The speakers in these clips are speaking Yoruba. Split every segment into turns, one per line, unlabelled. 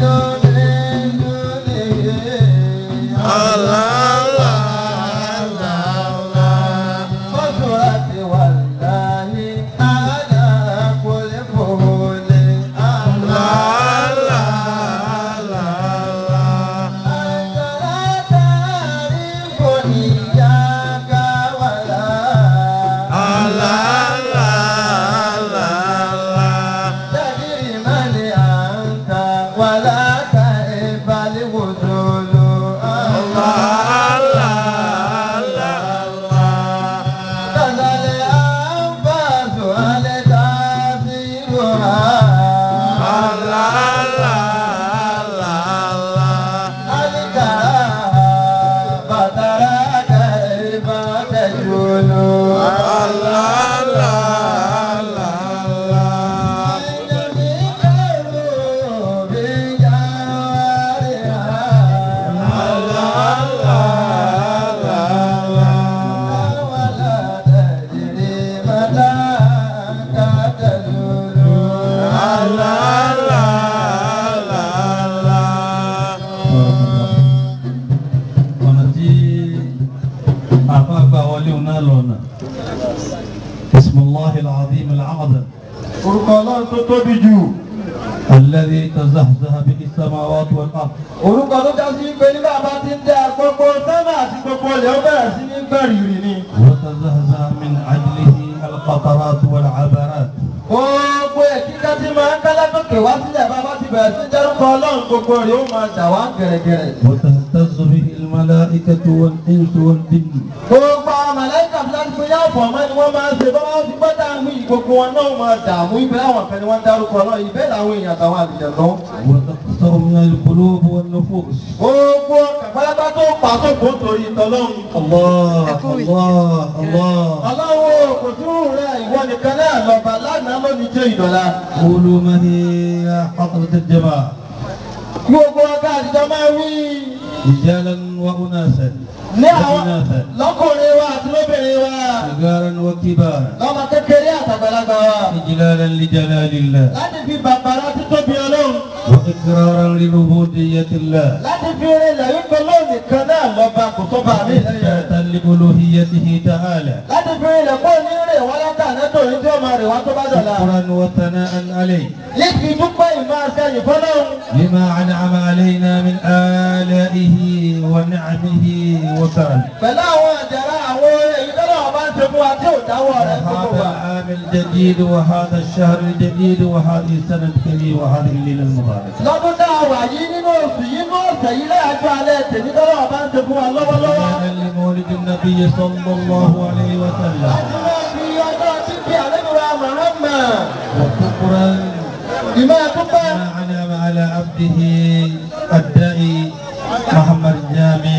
ọ̀nà tí àfáàgbà wọlé òun náà lọ́nà bisimilahi al-azim al-azam
orúkọ ọlọ́run tó tóbi jù
alladhi tazahzaha bihi as-samawati wal-ard
orúkọ tó já sí pé nígbà bá ti ń dá gbogbo sẹ́mà àti gbogbo ilẹ̀ ó bẹ̀rẹ̀ sí ní gbẹ̀rìrì ni.
وتزهزه من أجله القطرات والعبرات
gbogbo ẹ̀ kíkà tí máa ń kálá tókè wá sílẹ̀ bá bá ti bẹ̀rẹ̀ sí dárúkọ ọlọ́run gbogbo rẹ̀ ó máa dà wá gẹ̀rẹ́gẹ̀rẹ́.
وتهتز به الملائكة والإنس والجن
gbogbo àwọn màláìkà bí láti pé yá ọ̀pọ̀ ọmọ ni wọ́n máa ń ṣe bá wọ́n ti gbọ́ dààmú yìí gbogbo wọn náà máa dààmú ibẹ̀ àwọn kan ni wọ́n dárúkọ náà ibẹ̀ làwọn èèyàn àtàwọn àlùjẹ̀ lọ.
وتقطر من القلوب والنفوس
gbogbo kàpálápá tó pa tó kó torí tọlọ́run.
الله الله الله
aláwo kò tún rẹ̀ ìwọ nìkan náà lọ́ba lánàá lónìí jẹ́ ìdọ̀la.
قولوا ما هي يا حضرة الجماعة
gbogbo ọgá àtijọ́ máa wí
رجالا وأناسا
ní àwọn
وإناثا
lọ́kùnrin wa àti lóbìnrin wa
صغارا وكبارا
lọ́mọ kékeré àtàgbàlagbà wa
إجلالا لجلال الله
láti fi bàbàrà títóbi ọlọ́run
وإقرارا لربوبية الله
láti fi rinlẹ̀ wípé lóun nìkan náà lọ́ba kò tó bá mi lẹ́yìn rẹ̀.
وإثباتا لألوهيته تعالى
láti fi rinlẹ̀ kó ní rè wọ́n lọ́kà nẹ́tòrí tí ó máa rè wá tó bá dọ̀la.
شكرا وثناء عليه
níbi dúpẹ́ ìmọ̀ àṣẹyìn fọlọ́run
لما أنعم علينا من آلائه ونعمه وكرمه
pẹ̀lú àwọn àjàrà àwọn èyí tó lọ́wọ́ bá ń ṣe fún wa tí ò dáwọ́ rẹ̀ gbogbo
هذا
wa.
العام الجديد وهذا الشهر الجديد وهذه السنة الكريمة وهذه الليلة المباركة
lọ́dún tá a wà yìí nínú oṣù yìí nínú ọ̀sẹ̀ yìí lẹ́yàjọ́ alẹ́ tèmi tó lọ́wọ́ bá ń ṣe fún wa lọ́wọ́lọ́wọ́.
إحيانا لمولد النبي صلى الله عليه وسلم
láti máa fi ọjọ́ títí àlejò Muhammad
وشكرا
ìmọ̀ dúpẹ́
ما أنعم على عبده الداعي محمد الجامع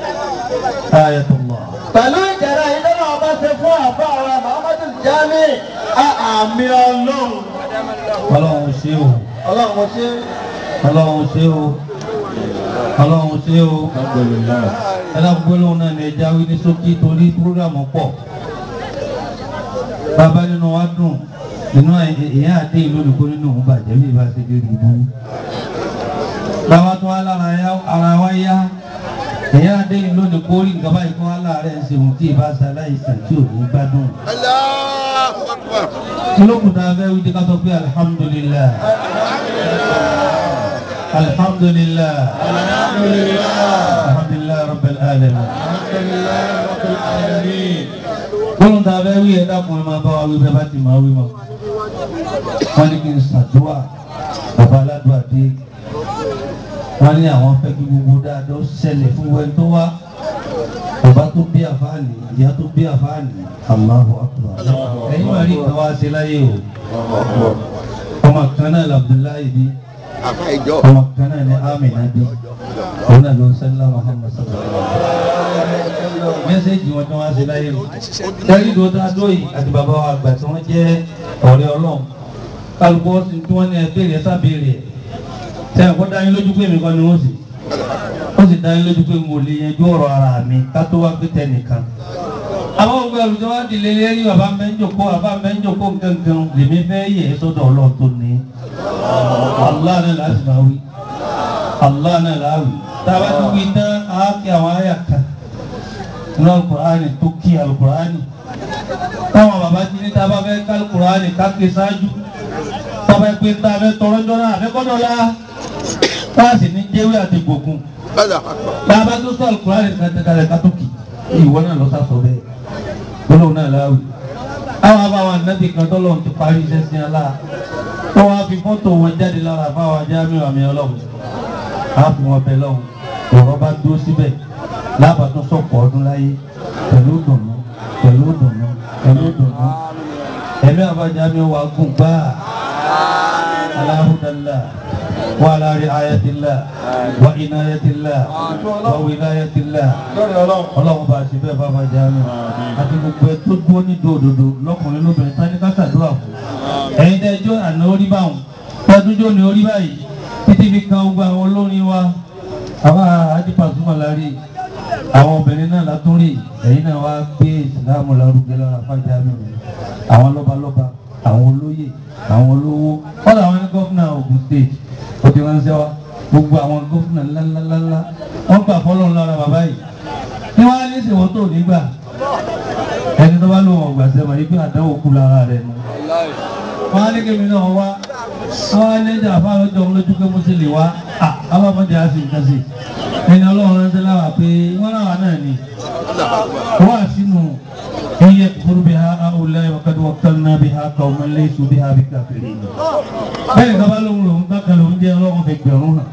آية الله
pẹ̀lú ìjẹ̀rẹ̀ yìí tó lọ́wọ́ bá ṣe fún àbá wa Muhammadu Jami àmì ọlọ́run.
ọlọ́run ṣé o
ọlọ́run mo ṣe
ọlọ́run ṣé o ọlọ́run ṣé o ẹlẹ́gbẹ́lóhùn náà ní ẹja wí ní ṣókí torí púrógàmù pọ̀ bàbá nínú wa dùn nínú ìyá àdé ìlú olùkọ́ nínú òun bàjẹ́ bí ìbá ṣe dérí ibú bàbá tó wá lára yá- ara wa yá ìyá àdé ìlú olùkọ́ rí nǹkan báyìí kó wá láàárẹ̀ ń ṣe òun tí ìbá ṣe aláìsàn tí ò ní gbádùn kí ló kù tá a fẹ́ wí tí ká sọ pé alihamudulilayi alihamudulilayi alhamdulilayi rabbil alamin gbọ́dọ̀ tá a fẹ́ wí ẹ̀ dákun ẹ̀ máa bá wa wí bẹ́ẹ̀ bá ti máa wí mọ́ wọ́n ní kí n ṣàdúrà bàbá aládùúgbò dé wọ́n ní àwọn fẹ́ kí gbogbo dáadọ́ ṣẹlẹ̀ fún wẹ́n tó wá bàbá tó bí àfáàní ìyá tó bí àfáàní Allahu akbar ẹ̀yin máa rí nǹkan wá sí láyé o ọmọ kan náà l'Abdullahi bí ọmọ kan náà ní Amina bí òun náà ló ń sẹ́lá Muhammad sallallahu alaihi wasallam mẹ́sẹ̀gì wọn tí wọ́n á sí láyé o dárí ló dá dóyì àti bàbá wa àgbà tí wọ́n jẹ́ ọ̀rẹ́ Ọlọ́run kálukú ọ̀sìn tí wọ́n ní ẹgbẹ́ rẹ̀ sábẹ́rẹ̀ sẹ́yìn kó dá yín lójú pé mi kọ́ ni wọ́n sì ó sì dá yín lójú pé mo lè yanjú ọ̀rọ̀ ara mi ká tó wá pé tẹnìkan. àwọn ògbà olùjọ wa di lé lérí bàbá mẹ́jọkó bàbá mẹ́jọkó gangan lèmi fẹ́ yẹ ẹ́ sọ́dọ̀ ọlọ́run tó ní. Allah náà láti máa wí. Allah náà láàwì tá a bá ti wí tán á kí àwọn àyà kan nínú alukur'ani tó kí alukur'ani táwọn bàbá ti ní tá a bá fẹ́ ká alukur'ani ká ké sáájú tá a bá pé tá a fẹ́ tọrọ jọ́nà àfẹ́kọ́dọ̀ la tá a sì ní jẹ́wé àti gbòkun tá a bá tó sọ alukur'ani kan tẹ́ kalẹ̀ ká tó kì í ìwọ náà lọ sá sọ bẹ́ẹ̀ gbólóhùn náà láàwì àwọn abáwọn anábì kan tọ́lọ́run ti parí iṣẹ́ sí ọlá tó wá fi fọ́tò wọn jáde lára fáwọn ajáàmì àmì ọlọ́run á fi wọn bẹ lọ́hùn ọ̀rọ̀ bá dúró síbẹ̀ lábàtún sọ̀pọ̀ ọdún láyé pẹ̀lú dùnú pẹ̀lú dùnú pẹ̀lú dùnú ẹ̀mí àbájáàmì wa gùn gbáà aláhùdàlá wa ala ri'ayatillah wa inayatillah wa wilayatillah
lórí ọlọ́run.
ọlọ́run bá a ṣe bẹ́ẹ̀ bàbá jáàmì àti gbogbo ẹ tó dúró ní dòdòdò lọ́kùnrin lóbìnrin tání ká ṣàdúrà fún ẹ̀yin tẹ́ ẹjọ́ àná orí báwọn tẹ́túnjọ́ ní orí báyìí títí fi kan gbogbo àwọn olórin wa àwọn àdìpàsúmọ̀ lárí àwọn obìnrin náà látúrì ẹ̀yin náà wá gbé ìsìlámù lárugẹ lára fájáàmì rẹ̀ àwọn lọ́balọ́ba àwọn olóyè àwọn olówó kọ́dà àwọn ní gọ́fúnà Ògùn state ó ti ránṣẹ́ wa gbogbo àwọn gọ́fúnà ńláńláńlá wọ́n gbà fọ́lọ́run lára bàbá yìí ní wọ́n á ní ìsìnwó tó nígbà ẹni tó bá lò wọ́n gbà sẹ́mọ̀ yìí pé àdánwò kú lára rẹ̀ nù wọ́n á ní kí mi náà wá wọ́n á ní ìjà fáwọn ọjọ́ òun lójú pé mo ti lè wá àwọn ọmọdé á sì ń kásì ẹni ọlọ́run rántí láwà pé wọ́n náà wà náà ni wọ́n á sínú iye kúrú bí ha àwùlẹ̀ wákàtí wákàtí náà bí ha kà ọmọ ilé ìṣù bí ha bí káfíìrì bẹ́ẹ̀ ni bá lóhun lòun bákan lòun jẹ́ ọlọ́run fi gbẹ̀rún hàn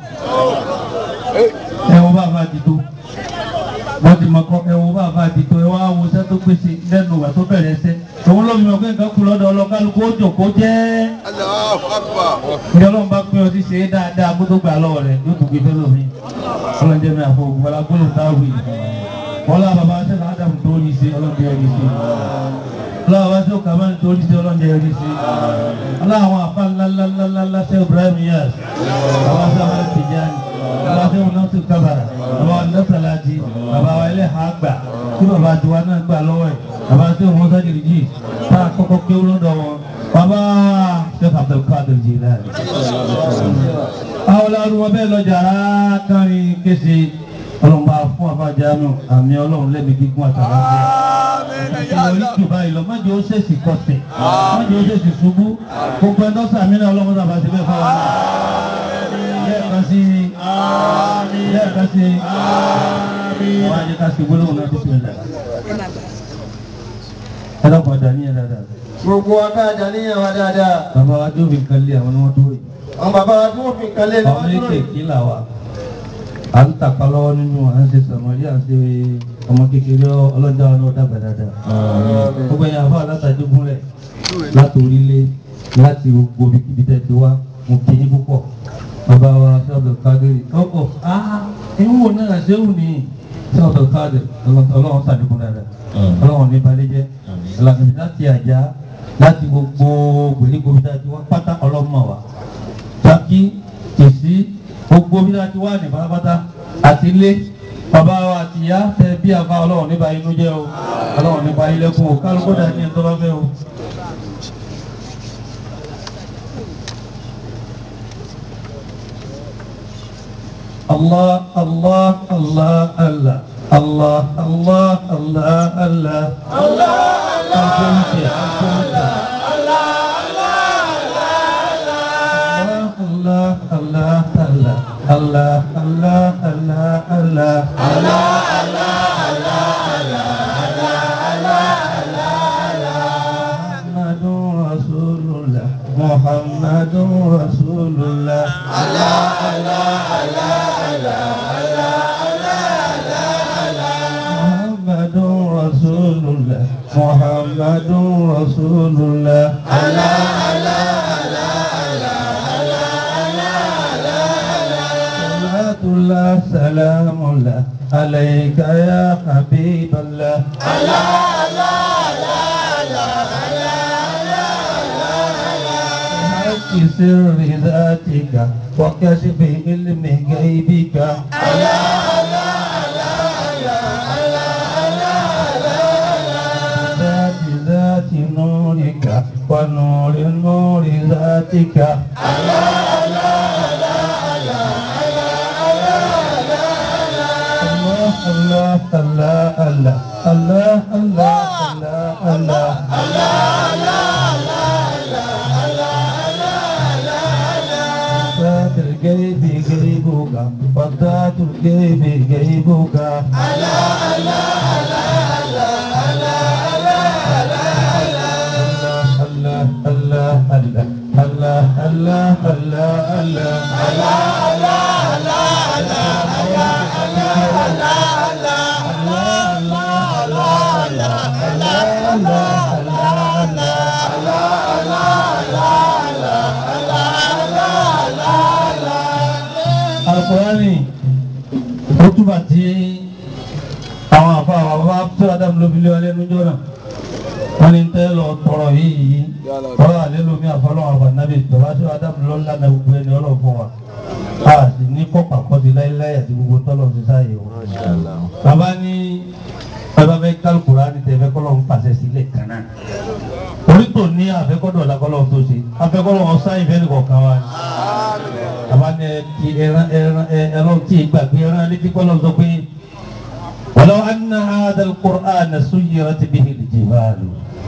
ẹ wọ́n bá bá ti tó wọ́n ti mọ̀ kọ́ ẹ wọ́n bá bá ti tó ẹ wá wo iṣẹ́ tó pèsè lẹ́nu ìgbà tó bẹ̀rẹ̀ iṣẹ́ òun ló fi mọ̀ pé nǹkan kú lọ́dọ̀ ọlọ́kálukú ó jòkó jẹ́ ní ọlọ́run bá pín ọtí ṣe é dáadáa kó tó gbà lọ́wọ́ rẹ̀ yóò tún gbé fẹ́ lómi ọlọ́run jẹ́ mi àfọ ògbọ́lá gbọ́dọ̀ táwì wọ́n lá bàbá aṣẹ́ náà Ádámù tó rí sí ọlọ́run jẹ́ rí sí ọlọ́run bá ṣe kàmáà tó rí sí ọlọ́run jẹ́ rí sí ọlọ́run àfa ńláńláńláńlá ṣe Ibrahim Yas bàbá sábà Tijani bàbá ṣe wọn náà tún kábàrà bàbá wọn náà sàlájì bàbá wa ilé ha gbà tí bàbá tiwa náà gbà lọ́wọ́ ẹ̀ bàbá ṣe wọn sájìrì jì tá a kọ́kọ́ kéwú lọ́dọ̀ wọn bàbá Sheikh Abdul Qadir Jilani àwọn olárúwọ bẹ́ẹ̀ lọ jàrá kárin kése ọlọ́run bá fún àbájánu àmì ọlọ́run lẹ́mi gígùn àtàlà ìlọrí jù báyìí lọ májò ó ṣèṣì kọsẹ̀ májò ó ṣèṣì ṣubú gbogbo ẹ̀dọ́ sàmì náà ọlọ́run sábà ti bẹ́ẹ̀ fáwọn náà lẹ́ẹ̀kan sí lẹ́ẹ̀kan sí àwọn àjẹká sí gbólóhùn náà tó ṣẹlẹ̀ ẹ dọ́kun ọjà ní ẹ̀ dáadáa
gbogbo akáàjà níyàn wa dáadáa.
bàbá wa tó fi kan lé àwọn ni wọ́n tó yìí
àwọn bàbá wa tí wọ́n fi nǹkan lé ní
àwọn
wọ́n dúró yìí.
méjèèjì là wà à ń tàpá lọ́wọ́ nínú à ń ṣe sàmọ́lí à ń ṣe ọmọ kékeré ọlọ́jà ọ̀nà ọ̀dàgbà dáadáa gbogbo ẹ̀yà fún alátajú gúnlẹ̀ láti orílẹ̀ láti gbogbo ibikíbi tẹ̀ ti wá mo kí yín púpọ̀ bàbá wa sábà kádìrì ọkọ̀ ah ìwọ̀n náà ṣéwù ní sábà kádìrì ọlọ́run sàdékùn dáadáa ọlọ́run ní balẹ̀ jẹ́ ìlànà láti àjà láti gbogbo gbèríko bí dájú wá pátá ọlọ́mọ wa tàbí kìsí gbogbo bí dájú wá ní pátápátá àti ilé bàbá wa àti ìyá tẹ bí àfa ọlọ́run nípa inú jẹ́ o ọlọ́run nípa ilẹ̀kùn o kálukú dá ní ẹ̀tọ́ bá fẹ́ o. Allah Allah Allah Allah Allah Allah Allah Allah Allah Allah Allah Allah Allah Allah Allah Allah Allah محمد رسول الله محمد رسول الله محمد رسول الله محمد رسول الله صلاة الله سلام الله عليك يا حبيب الله حق سر ذاتك وكشف علم غيبك ذات ذات نورك ونور نور ذاتك Allah Allah Allah Allah Allah Allah فات القيب قيبك فضات القيب قيبك الله الله الله الله الله الله الله Al-Qur'ani ó túbà tí àwọn àfa àwọn bàbá tó Adam ló fi lé wa lẹ́nu jọ́nà wọ́n ní tẹ́ lọ tọrọ yìí yìí tọrọ àlẹ́ lomi àfọlọ́wọ́ àfànàbí bàbá tó Adam lọ lánàá gbogbo ẹni ọlọ́fọ́ wa a sì ní kọ́pà kọ́sí láéláé àti gbogbo tọ́lọ̀ ti sáyé o. bàbá ní bàbá fẹ́ kálukúrá ní tẹ̀fẹ́ kọ́lọ́ ń pàṣẹ sílẹ̀ kan náà orí tò ní àfẹ́kọ́dọ̀ làkọ́lọ́ tó ṣe àfẹ́kọ́lọ́ wọn sáyìn fẹ́ nìkan kan wá ní. bàbá ní ẹ ti ẹran ẹran ẹran tí ì gbàgbé ẹran létí kọ́lọ́ sọ pé ولو أن هذا القرآن سيرت به الجبال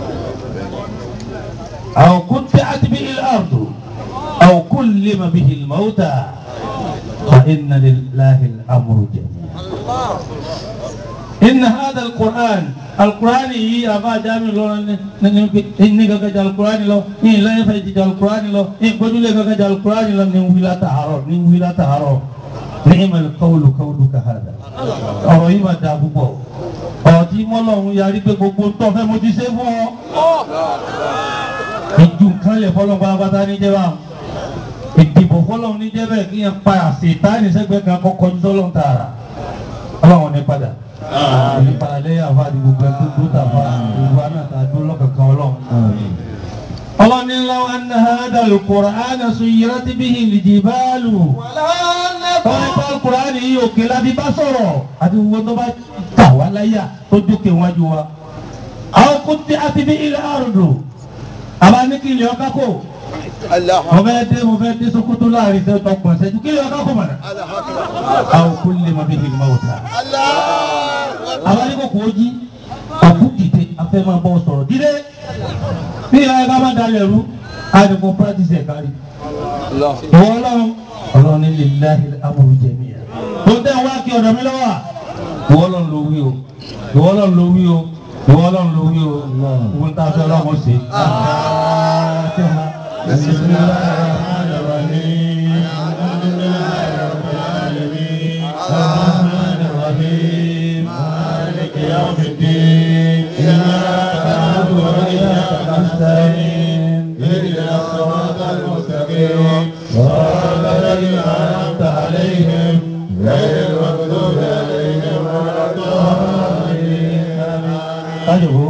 أو قطعت به الأرض أو كلم به الموتى فإن لله الأمر جميعا إن هذا القرآن القرآن هي أبا جامع لو إني كجا القرآن لو إن لا يفعل القرآن لو إن بدل كجا القرآن لو نويلا تهارو نويلا تهارو نعم القول قولك هذا ọ̀rọ̀ yìí máa da púpọ̀ ọ̀rọ̀ tí mọ́lọ́run yarí pé gbogbo tó fẹ́ mo ti ṣe fún ọ. ìjù nǹkan lè fọlọ́n pátápátá ní jẹ́ báwọn ìdìbò fọlọ́n ní jẹ́ bẹ́ẹ̀ kí yẹn pa àṣetánì sẹ́gbẹ́ kan kọ́kọ́ ní sọ́lọ́n tààrà ọlọ́run ní padà ní padà lẹ́yìn àfa àti gbogbo ẹ̀ tó tó tàfa gbogbo àná tà dúró lọ́kàkan ọlọ́run. ọlọ́ni law anna hadha al-Qur'ana suyirat bihi al-jibalu tọ́lá ìgbà kùránì yìí òkè láti bá sọ̀rọ̀ àti gbogbo tó bá tà wá láyà tó dókè wájú wa. àwọn kò tí a ti bí ilẹ̀ àrùndò àbá ní kí ilé ọkà kò. mo fẹ́ dé mo fẹ́ dé Sokoto láàrin sẹ́yìn tó pọ̀ sẹ́yìn kí ilé ọkà kò mọ̀nà. àwọn kò lè mọ bí ìgbìmọ̀ òta. àbá ní kò kò jí òkú dìde afẹ́ máa bọ́ sọ̀rọ̀ dídé. bí ìyá ẹ̀ka bá dalẹ̀ rú àdìpọ̀ pírátìsì ẹ̀ kárí. ìwọ ọlọ́run ọlọ́run ní lillahi al-amru jami'a. tó tẹ́ wá kí ọ̀dọ̀ mi lọ́wọ́ ìwọ ọlọ́run ló wí o ìwọ ọlọ́run ló wí o ìwọ ọlọ́run ló wí o ìwọ ń ta fẹ́ ọlọ́run ṣe.
اهدنا الصراط المستقيم صراط الذين أنعمت عليهم غير المغضوب عليهم ولا الضالين
kájọ̀bó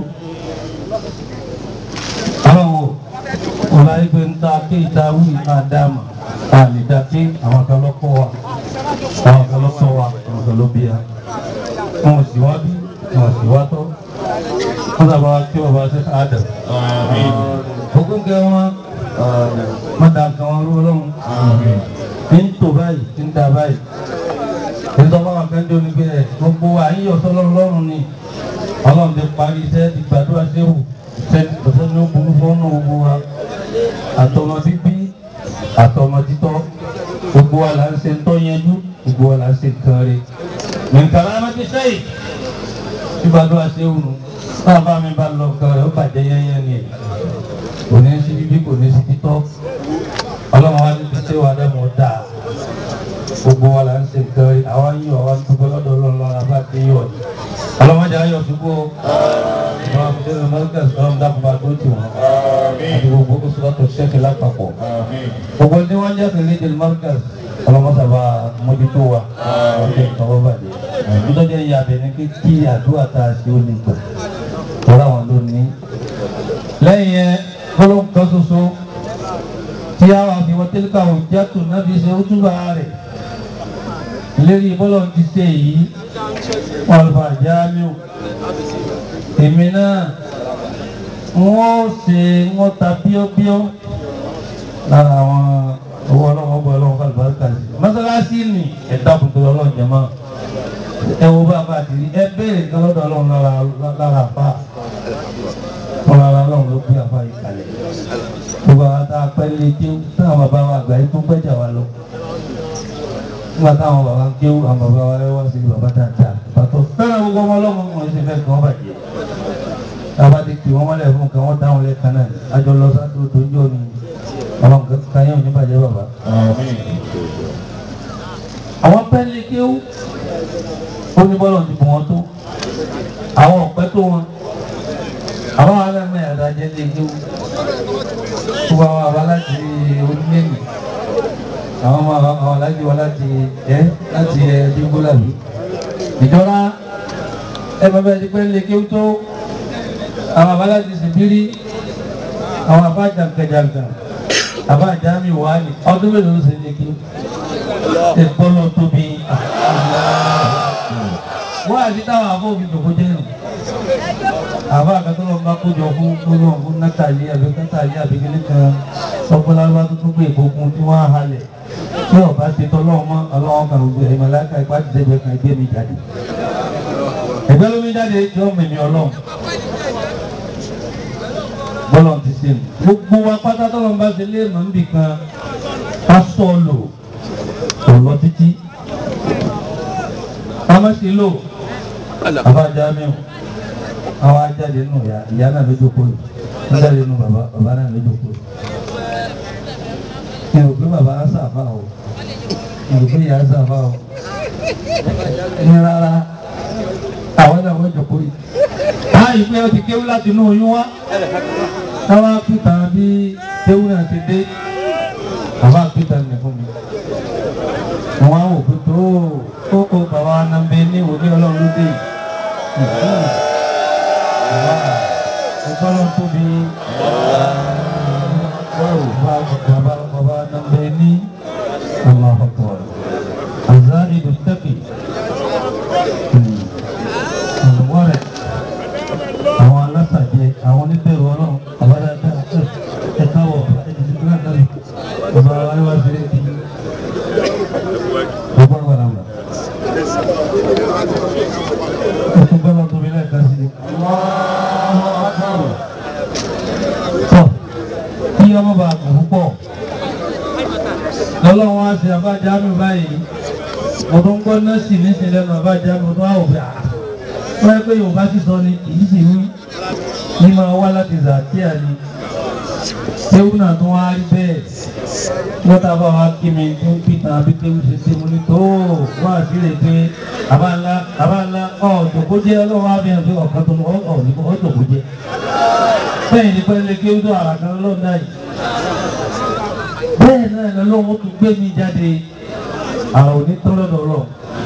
àwọn wo ọ̀la ìgbẹ́ ń ta ké ìta wí àdáàmà àlìdá ké àwọn kan lọ́kọ́ wa àwọn kan lọ́kọ́ wa àwọn kan ló bí ya wọn ò sì wá bí wọn ò sì wá tọ́ wọn sábà wá kí wọn bá ṣe ká dà. gbogbo ń kẹ wọn má da nǹkan wọn rú ọlọ́run ní ń tò báyìí ní ń da báyìí nítorí wọn kàn dé onígbẹ gbogbo àyíyọ̀ sọlọ́run lọ́rùn ni ọlọ́run ti parí iṣẹ́ ti gbàdúrà séwù ṣe ní burú fọ́nù gbogbo wa àtọmọ bíbí àtọmọ títọ́ gbogbo wa là ń ṣe ń tọ́ yẹjú gbogbo wa là ń ṣe nǹkan rẹ̀ nǹkan rẹ̀ má ti sẹ́yìn tí gbàdúrà séwù nù náà bá mi bá lọ nǹkan rẹ̀ ó bàjẹ́ yẹ́nyẹ́ ni ẹ̀ kò ní sí bíbí kò ní sí títọ́ ọlọ́run wa ní ti séwù adẹ́mọ̀ dáa gbogbo wa là ń ṣe nǹkan rẹ̀ àwa yíyọ àwa dúpẹ́ lọ́dọ̀ ọlọ́run lọ́la bá ti yọ̀ ni ọlọ́mọdé ayọ̀ ṣubú o ìwà àbúdé mọ́lẹ́kà sọ́run dákúbà tó tì wọ́n àti gbogbo oṣùlọ́tò ṣẹ́kì lápapọ̀ gbogbo ní wọ́n jẹ́ kí lédè mọ́lẹ́kà ọlọ́mọsàbà mójútó wa ọdún ìtọ́wọ́ bàjẹ́ nítorí ẹ̀yà abẹ ní kí kí àdúrà tá a ṣe ó lè gbà tọ́lá wọn ló ní. lẹ́yìn yẹn gbólóhùn kan ṣoṣo tí a wà fi wọ́n tẹ́lẹ̀ káwọn jẹ́tù náà fi ṣe ó túbà rẹ̀ lérí bọ́lọ̀ ti ṣe yìí ọ̀lùfà jáàmíù èmi náà wọ́n ṣe wọ́n ta bíọ́bíọ́ lára àwọn owó ọlọ́wọ́ bọ́ ọlọ́wọ́ fàlùbáríkà sí mọ́sálásí ni ẹ̀dá kùtù ọlọ́run jẹ́ mọ́ ẹ wo bá a bá ti rí ẹ béèrè nǹkan lọ́dọ̀ ọlọ́run lára lára àfa ọ̀rọ̀ ara ọlọ́run ló gbé àfa yìí kalẹ̀ gbogbo àwọn tá a pẹ́ lé kéwú táwọn bàbá wa àgbà yìí tó pẹ́jà wa lọ nígbà táwọn bàbá ń kéwú àwọn bàbá wa wá sí bàbá dáadáa pàtó fẹ́ràn gbogbo ọmọ ọlọ́mọ wọn sì fẹ́ kí wọ́n bàjẹ́ tába ti kì wọ́n mọ́lẹ̀ fún kan wọ́n dáhùn lẹ́ẹ̀kan náà àjọ lọ sádùn tó ń jọ ni àwọn kan yẹn ò ní bàjẹ́ bàbá àwọn pẹ́ẹ́lí kéwú ó ní bọ́lọ̀ ti bù wọ́n tó àwọn ọ̀pẹ́ tó wọn àwọn alẹ́mọ̀ ẹ̀dá jẹ́ lé kéwú gbogbo àwọn àbá láti onílẹ̀mí àwọn ọmọ àwọn àwọn alájí wọn láti ẹ láti ẹ dínkùlàbí ìjọra ẹ bá bẹ́ẹ̀ ti pẹ́ẹ́lí kéwú tó àwọn àbá láti sìbírí àwọn àbá jàǹkàjàǹkà àbá àjámi wàhálì ọdún mélòó ló ṣe lé kéwú ìpọlọ tóbi wọ́n àti táwọn àbọ̀ òbí tòkó jẹ́ nù àbá àkàtúrọ̀ bá kójọ fún kójọ fún nátàlí àbí nátàlí àbí kíní kan ọpọlọpọ tó tún gbé ìkókun tí wọ́n á halẹ̀ tí ọba ti tọ́lọ́wọ́ mọ́ ọlọ́wọ́ kan gbogbo ẹ̀yìn mọ̀láka ipá ti dẹ́gbẹ́ kan gbé mi jáde ẹgbẹ́ lómi jáde tí ó mẹ̀mí ọlọ́run bọ́lọ̀ ti ṣe nù gbogbo wa pátá tọ́lọ́ bá ṣe lé mọ̀ níbì kan pásítọ̀ lò kò lọ títí ọmọ sí lò àbájá mẹ́wọ̀n àwọn ajáde nù ìyá ìyá náà ló jókòó yìí wọ́n jáde nù bàbá bàbá náà ló jókòó yìí ní òpin bàbá á sàfà o ní òpin ìyá á sàfà o ní rárá àwọn náà wọ́n jókòó yìí báyìí pé ó ti kéwú láti inú oyún wá táwa pìtà bí kéwú náà ti dé bàbá pìtà ní fún mi wọn á wò pé tó ó ó bàbá wa náà bẹ ní òní ọlọ́run ló dé ọgbọ́n tóbi bàbá bàbá náà bẹ ní Allahu Akbar azaidu taqi olùwárẹ̀ àwọn alásàjẹ àwọn oníbẹ̀rù ọlọ́run àbádáadáa ẹ̀ka wọ̀ ẹ̀dínlẹ́gbẹ̀rún náà bàbá wa wá sí ẹ̀dí ọgbọ́n wà láwọn. Ẹ̀sùn gbọ́dọ̀ tóbi lẹ́ẹ̀kan sí i. Tọ́ kí ọmọ bá kù púpọ̀. Lọ́lọ́run wá sí abájáàmù báyìí. Mo tún gbọ́ nọ́ọ̀sì níṣẹ́ lẹ́nu abájáàmù tó wà òfin àá. Wọ́n yẹ pé Yorùbá sì sọ ni kì í sì wí. Ní máa wá láti Zàkíà ni. Ewu náà tún wá rí bẹ́ẹ̀ lọ́tà bá wa kí mi tó pìtàn àbí kéwù ṣe ṣe mo ní tó wá sílẹ̀ pé àbá ńlá àbá ńlá ọ̀ jòkó jẹ́ ọlọ́wọ́ àbí ẹ̀ pé ọ̀kan tó ọ̀ ọ̀ ní ọ̀ jòkó jẹ́ bẹ́ẹ̀ ni pẹ́ẹ́lẹ́ kéwù tó àrà kan lọ́dà yìí bẹ́ẹ̀ náà ni ọlọ́wọ́ tún gbé mi jáde àwọn òní tó lọ́dọ̀ ọlọ́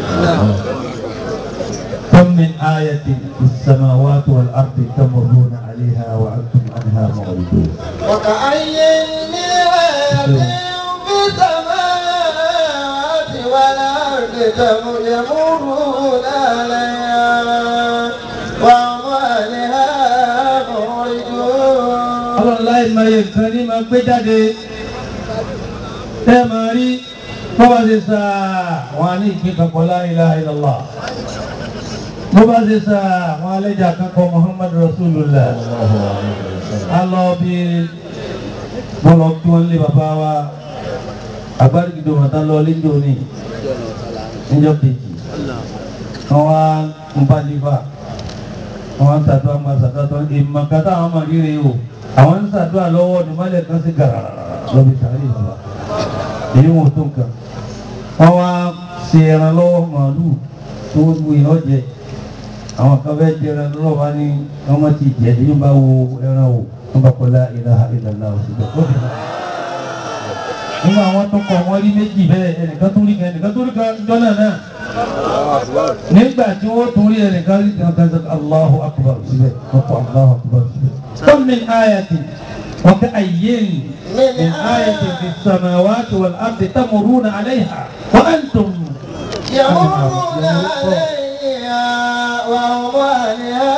كم من آية في السماوات والأرض تمرون عليها وأنتم عنها معرضون
وكأي من آية في السماوات والأرض يمرون عليها وهم عنها معرضون
ọlọ́run láì máa yẹ nǹkan ní máa gbé jáde tẹ́ máa rí bó bá ṣe sá wọn á ní ìpín kankan la ilaha illallah bó bá ṣe sá wọn alẹ́jà kankan muhammadu rasulullah a lọ bí bọ́lọ̀ kí wọ́n lé bàbá wa agbárígidò mọ̀tá lọ lẹ́jọ́ ní níjọ́ kejì wọ́n wá ń bá lífà wọ́n ń ṣàdúrà máa ṣàdúrà ìmọ̀ kátà àwọn máa ríre o àwọn ń ṣàdúrà lọ́wọ́ ní mọ́lẹ̀ kan sí gàrà lọ́bi sàárè bàbá èyí wọn ò tó nǹkan wọ́n wá ṣe ẹran lọ́wọ́ màálù tó wù yàn jẹ àwọn kan fẹ́ jẹ ẹran lọ́wọ́ bá ní wọ́n má ti jẹ èyí bá wo ẹran wò wọ́n bá kọ́ la ilaha illallah òṣìṣẹ́ tó fi hàn nígbà wọn tó kọ wọn rí méjì bẹ́ẹ̀ ẹnìkan tó rí kan ẹnìkan tó rí kan jọ́nà náà nígbà tí wọ́n tún rí ẹnìkan rí kan kan sọ Allahu akbar síbẹ̀ wọ́n kọ Allahu akbar síbẹ̀. kam min ayatin wa ka ayyin min ayatin fi samawati wal ardi tamuruna alayha wa antum
يمرون عليها وهم عنها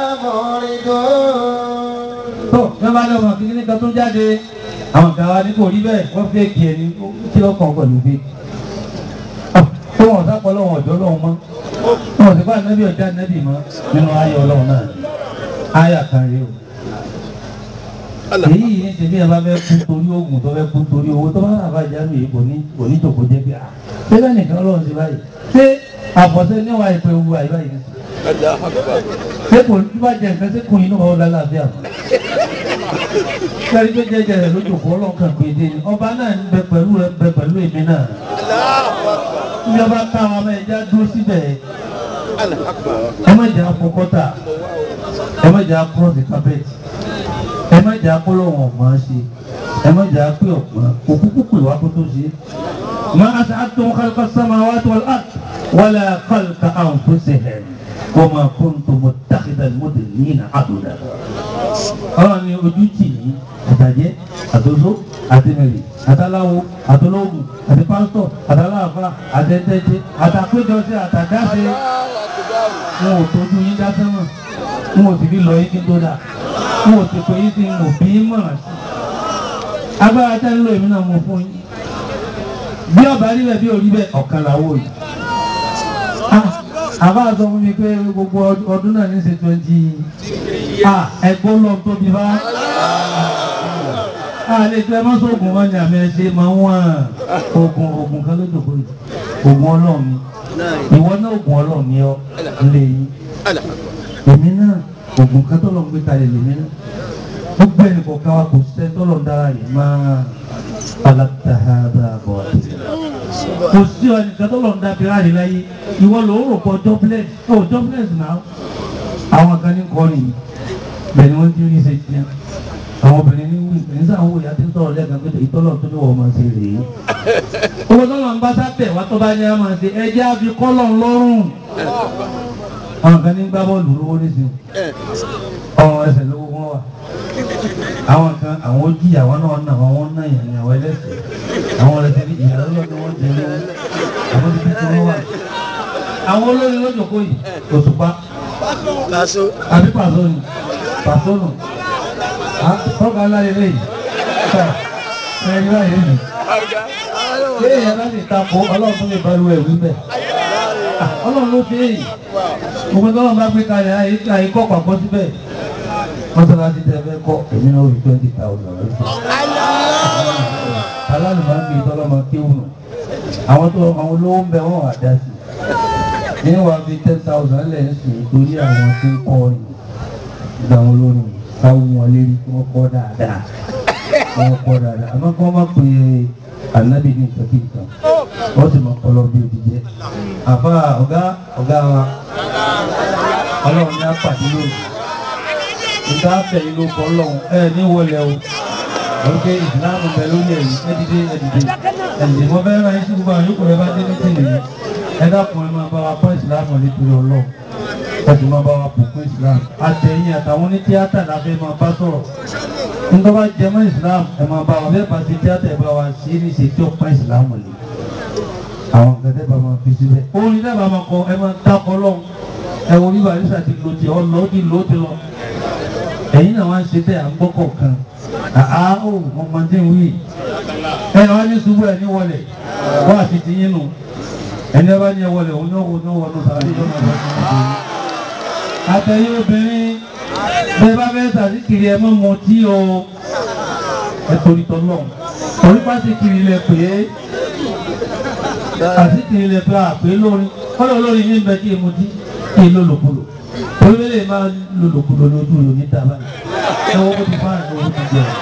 معرضون
tó yẹn bá lọ́wọ́ kékeré kan tó jáde àwọn kan wá ní kò rí bẹ́ẹ̀ wọ́n fẹ́ kí ẹni kí lọ́kàn pẹ̀lú fẹ́ tó wọn sápọ̀ lọ́wọ́ ọ̀dọ́ lọ́wọ́ mọ́ wọn sì bá anabi ọjà anabi mọ nínú ayé Ọlọ́run náà ayé kan rí o èyí yìí ní tèmi ẹ bá fẹ́ kú torí oògùn tó fẹ́ kú torí owó tó bá rà bá jáde yìí kò ní kò ní jòkó jẹ́ bí a ṣé bẹ́ẹ̀ nìkan Ọlọ́run ti báyìí ṣé àfọ̀ṣẹ́ níwà ìpè wu àyè báyìí ṣé kò ní bá jẹ nǹkan ṣé kò yín náà wọ́n lálàáfíà mọ́ sẹ́rí pé jẹ́jẹ́ rẹ̀ ló jòkó ọlọ́kàn pé dé ni ọba náà ń bẹ pẹ̀lú rẹ̀ ń bẹ pẹ̀lú èmi náà ìjọba káwọn ọmọ ẹja dúró síbẹ̀ ẹ má jẹ́ afọkọ́tà ẹ má jẹ́ akọ́rọ̀sì kápẹ́tì ẹ má jẹ́ akọ́lọ́wọ̀n ọ̀gbọ́n ṣe ẹ má jẹ́ apẹ́ ọ̀gbọ́n òkúkú pè wá kó tó ṣe. má a ṣe àtúntò kálíkà sáma wá tó wọlé àt wọlé kálíkà àwọn tó ṣe hẹ̀ wọ́n máa kó tó mọ dákìdá mọ́tò nínú àdúrà. ọlọ́run ni ojú tì ní àtàjẹ́ àtòsó àtẹnẹrì àtàláwo àtọlọ́gùn àti pásítọ̀ àtàláàfà àtẹ̀tẹ̀tẹ̀ àtàpéjọsí àtàdáṣe wọn ò tójú yín dá sẹ́wọ̀n wọn ò sì fi lọ yín kí n tó dà wọn ò sì pé yín sí wọn ò bí yín mọ̀ràn sí. agbára tẹ́ ń lo èmi náà mo fún yín bí ọba rí bẹ́ẹ̀ bí ò rí bẹ́ẹ̀ ọ̀kan làwọ̀ yìí. àbá sọ fún mi pé gbogbo ọdún náà ní ṣe twenty ẹ̀gbọ́n lọ tóbi bá àlejò ẹ má sóògùn wọn ni àmì ẹ ṣe máa ń wọ́n oògùn oògùn kan lójoojú yìí oògùn ọlọ́run ni ìwọ náà oògùn ọlọ́run ni ọ lè yí èmi náà oògùn kan tọ́lọ̀ ń gbé kalẹ̀ lèmi náà gbogbo ẹnì kọ̀ọ̀kan wa kò sẹ́ tọ́lọ̀ ń dára yìí máa alágbàdà bọ̀ kò sí ẹnìkan tọ́lọ̀ ń dábìrì àrí láyé ìwọ ló ń rò pọ̀ jobless oh jobless náà àwọn kan ní kọrin yìí bẹ́ẹ̀ ni wọ́n ti rí ṣe tiẹ̀ àwọn obìnrin ní wí ní sáà ń wò yá tí ń sọ̀rọ̀ lẹ́ẹ̀kan pé ìtọ́lọ̀ tó ní wọ́n máa ṣe rèé owó tọ́lọ̀ ń bá sábẹ̀ wá tó bá ní á máa ṣe ẹjẹ́ á fi kọ́lọ̀ lọ́rùn àwọn kan ní gbá bọ́ọ̀lù lówó nísìnyí ọ̀rọ̀ ẹsẹ̀ lówó wọn wà àwọn kan àwọn ojú ìyàwó náà nà wọn wọn náà yàn ìyàwó ẹlẹ́sẹ̀ àwọn ẹlẹ́sẹ̀ ní ìyàwó lọ́dọ̀ wọn jẹ lówó àwọn ibi tí wọ́n wà àwọn olórí lójookó yìí òṣùpá àbí pàṣọ ni pàṣọ nù tọ́ka ńlá lè léyìí ẹni báyìí nì léyìn láti takò ọlọ́run tó lè balùwẹ̀ wí bẹ́ẹ̀ ọlọ́run ló ṣe èyí gbogbo tọ́lọ́run bá gbé kalẹ̀ àyíkọ́ pàpọ̀ síbẹ̀ mọ́sálásí tẹ fẹ́ kọ́ èmi náà rí twenty thousand alálùmọ́ ń bí tọ́lọ́mọ kéwù nù àwọn tó àwọn olówó ń bẹ wọ́n wà dá sí ní wàá fi ten thousand lẹ̀ ń sìn torí àwọn tó ń kọ́ ni ìgbà wọn lónìí káwọn wọn lérí kí wọ́n kọ́ dáadáa wọ́n kọ́ dáadáa àmọ́ kí wọ́n má pè é ànábì ní nǹkan kí nǹkan wọ́n sì mọ kọlọ bí òbí jẹ́ àfa ọ̀gá ọ̀gá wa ọlọ́run ní apàdé lónìí ìta fẹ̀yìn ló kọ́ ọlọ́run ẹ ní wọlé o lókè ìsìláàmù bẹ lórí ẹ̀yìn ẹ̀dìdé ẹ̀dìdé ẹ̀dìdé mo fẹ́ ra ẹ̀sìn gbogbo àwọn yòókù rẹ bá dé ní tìlẹ̀ yìí ẹ dákun ẹ máa bá wa pọ́ ìsìláàmù nítorí ọlọ́run ẹ sì máa bá wa pò fún ìsìláàmù àtẹ̀yìn àtàwọn ní tíátà láfẹ́ máa bá sọ̀rọ̀ nígbà bá jẹ mọ́ ìsìláàmù ẹ máa bá wa bẹ́ẹ̀ bá ti tíátà ẹ bá wa ṣe é ní ṣe tí ó pa ìsìláàmù lè àwọn gẹ́gẹ́ bá máa fi síbẹ̀ orin dábàá máa kọ ẹ máa dákọ lọ́hùn ẹ wo bí barisa ti lo ti ọ lọ ti lo ti lọ ẹ̀yin náà wá ń ṣe bẹ́ẹ̀ à ń gbọ́ kọ̀ọ̀kan àá ó ọmọdé ń wí ẹ wá ní ṣubú ẹ ní wọlé wá àti ti yín nù ẹni ẹ bá ní ẹ wọlé òun náà wọnú wọnú sàbí lọ́nà ìbọn tí wọ́n ṣe. àtẹ̀yìn obìnrin bẹ́ẹ̀ bá fẹ́ sàdíkiri ẹ mọ́ mọ tí o ẹ torí tọ́ náà torí pàṣíkiri lẹ pè é àsìkiri lẹ pé àpè lórí kọ́lọ̀ lórí ní bẹ kí emu tí kí ló lòkulò orílẹ̀ máa lo lòkulò lójú rẹ̀ ní dábàá ẹ wọ́n kó ti fáwọn ẹ̀ owó ti jẹ.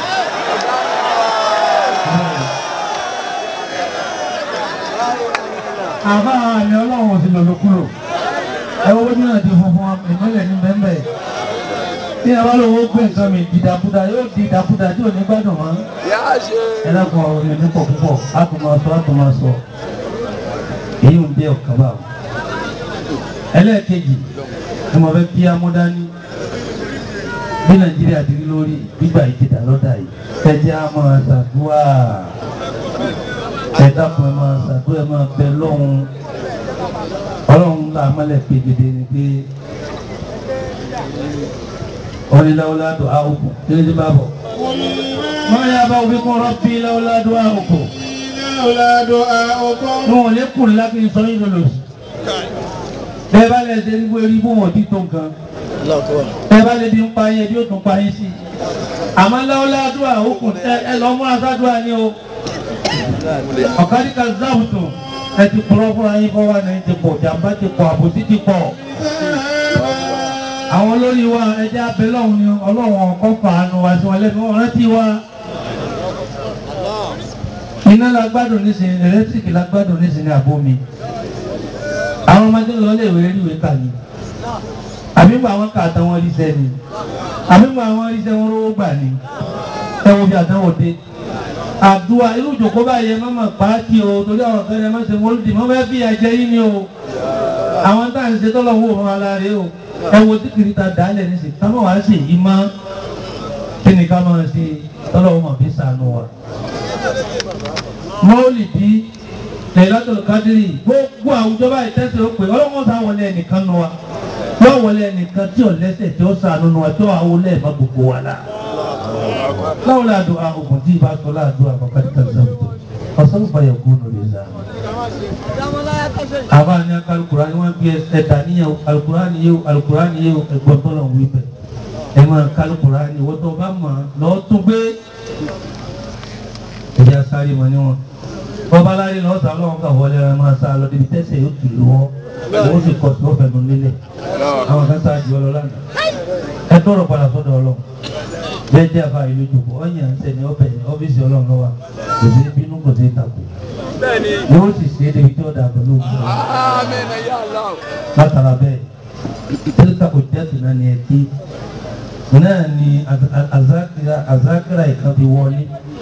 àbá àmì ọlọ́run ò sì lò lòkulò ẹ wọ́n ní àti funfun ìmọ̀lẹ̀ ní bẹ́ẹ̀ tí ẹ bá lówó gbé nǹkan mi dìdàkudà yóò di ìdàkudà tí ò ní gbádùn mọ́ ẹ dákun ọ̀rọ̀ yẹn nípò púpọ̀ á tún máa sọ á tún máa sọ èyí ń bí ọ̀kan bá wọn. ẹlẹ́ẹ̀kejì ni mo fẹ́ kí amúdání bí nàìjíríà ti rí lórí gbígbà yìí ti dà lọ́dà yìí ẹ jẹ́ á máa ṣàdúrà ẹ dákun ẹ máa ṣàdúrà ẹ máa bẹ lọ́hùn ọlọ́run là mọ́lẹ̀ pégede ni pé onílàwọ́ládùn àwòkù kí ló dé bá bọ̀. wọ́n yà bá òbí kún rọ́bì làwọ́ládùn àwòkù
لولا دعاؤكم
wọn ò lè kùn lákì sọ yín lòlò bẹ́ẹ̀ bá lẹ ṣe ní wọ́n rí bó wọ́n ti tó nǹkan bẹ́ẹ̀ bá lè di ń pa yẹn bí ó tún pa yín sí i àmọ́ láwọlá àdúrà òkun ẹ ẹ lọ mú asádùá ni o ọ̀kadì kan záwùtò ẹ ti kúrọ́ fúnra yín fọwọ́ náà ẹ ti pọ̀ jàmbá ti pọ̀ àbòsí ti pọ̀ àwọn olórí wa ẹjẹ́ abẹ́lẹ́ ọ̀hún ni ọlọ́run ọkọ̀ fàánù wá sí wọn lẹ́nu wọn rántí wa iná la gbádùn nísìnyí ẹlẹ́tíríkì la gbádùn nísìnyí àbomi àwọn ọmọdé lọ lè wé rí ìwé kà ní àbí mọ àwọn kà àtàwọn ríṣẹ́ ni àbí mọ àwọn ríṣẹ́ wọn rówó gbà ní ẹ wo bí àtàwọn dé àdúrà irú ìjòkó báyìí ẹ má mà pàátì o torí àwọn kan ẹ má ṣe mọ́lódì mọ́ fẹ́ bí ajẹ́ yín ni o àwọn tá à ń ṣe tọ́lọ̀ wò wọn aláre o ẹ wo tí kìrìtà dálẹ̀ nísìnyí ká má wàá ṣe yìí mọ́ kí ni ká máa ṣe tọ́lọ̀ wọn bí sànù wa mọ́lìdí Lailatul Qadri gbogbo àwùjọ báyìí tẹ́sí ó pè ọlọ́wọ́n sá wọlé ẹnìkan nu wa yóò wọlé ẹnìkan tí ò lẹ́sẹ̀ tí ó sànù nu wa tí ó àwọlé ẹ̀ má gbogbo wa la. báwo la dùn àgùn tí ìbá sọ láàdùn àkọ́kọ́ tí kàdé sọ́wọ́ ọ̀sán fàyà kú nù lè zà. àbá ní alukurani wọn bí ẹ̀dá níyàwó alukurani yẹwò alukurani yẹwò ẹ̀gbọ́n tó lọ wí bẹ̀ ẹ̀ máa kalukurani wọ́n tó bá mọ̀ lọ́ọ́ tún gbé ẹ̀jẹ̀ sáré mọ̀ níwọ̀n bọ́ba láyé lọ sá lọ́wọ́ ká wọlé ẹ máa sá lọ débi tẹ́sẹ̀ yóò tù lọ́wọ́ owó sì kọ̀ sí ọ̀fẹ́ nù lélẹ̀ àwọn kan sá ju ọlọ́ lánàá ẹ tọrọ padà sọ́dọ̀ ọlọ́ bẹ́ẹ̀ jẹ́ àfa ìlú jòkó ọ̀yàn ń sẹ́ni ọ̀bẹ ọ́fíìsì ọlọ́run lọ́wọ́ kò sí bínú kò sí takò yóò sì ṣe é débi tí ó dà pẹ̀lú òkú látara bẹ́ẹ̀ tẹ́lifà kò jẹ́ tìǹà ni ẹ kí náà ni azakira ìkan fi wọlé.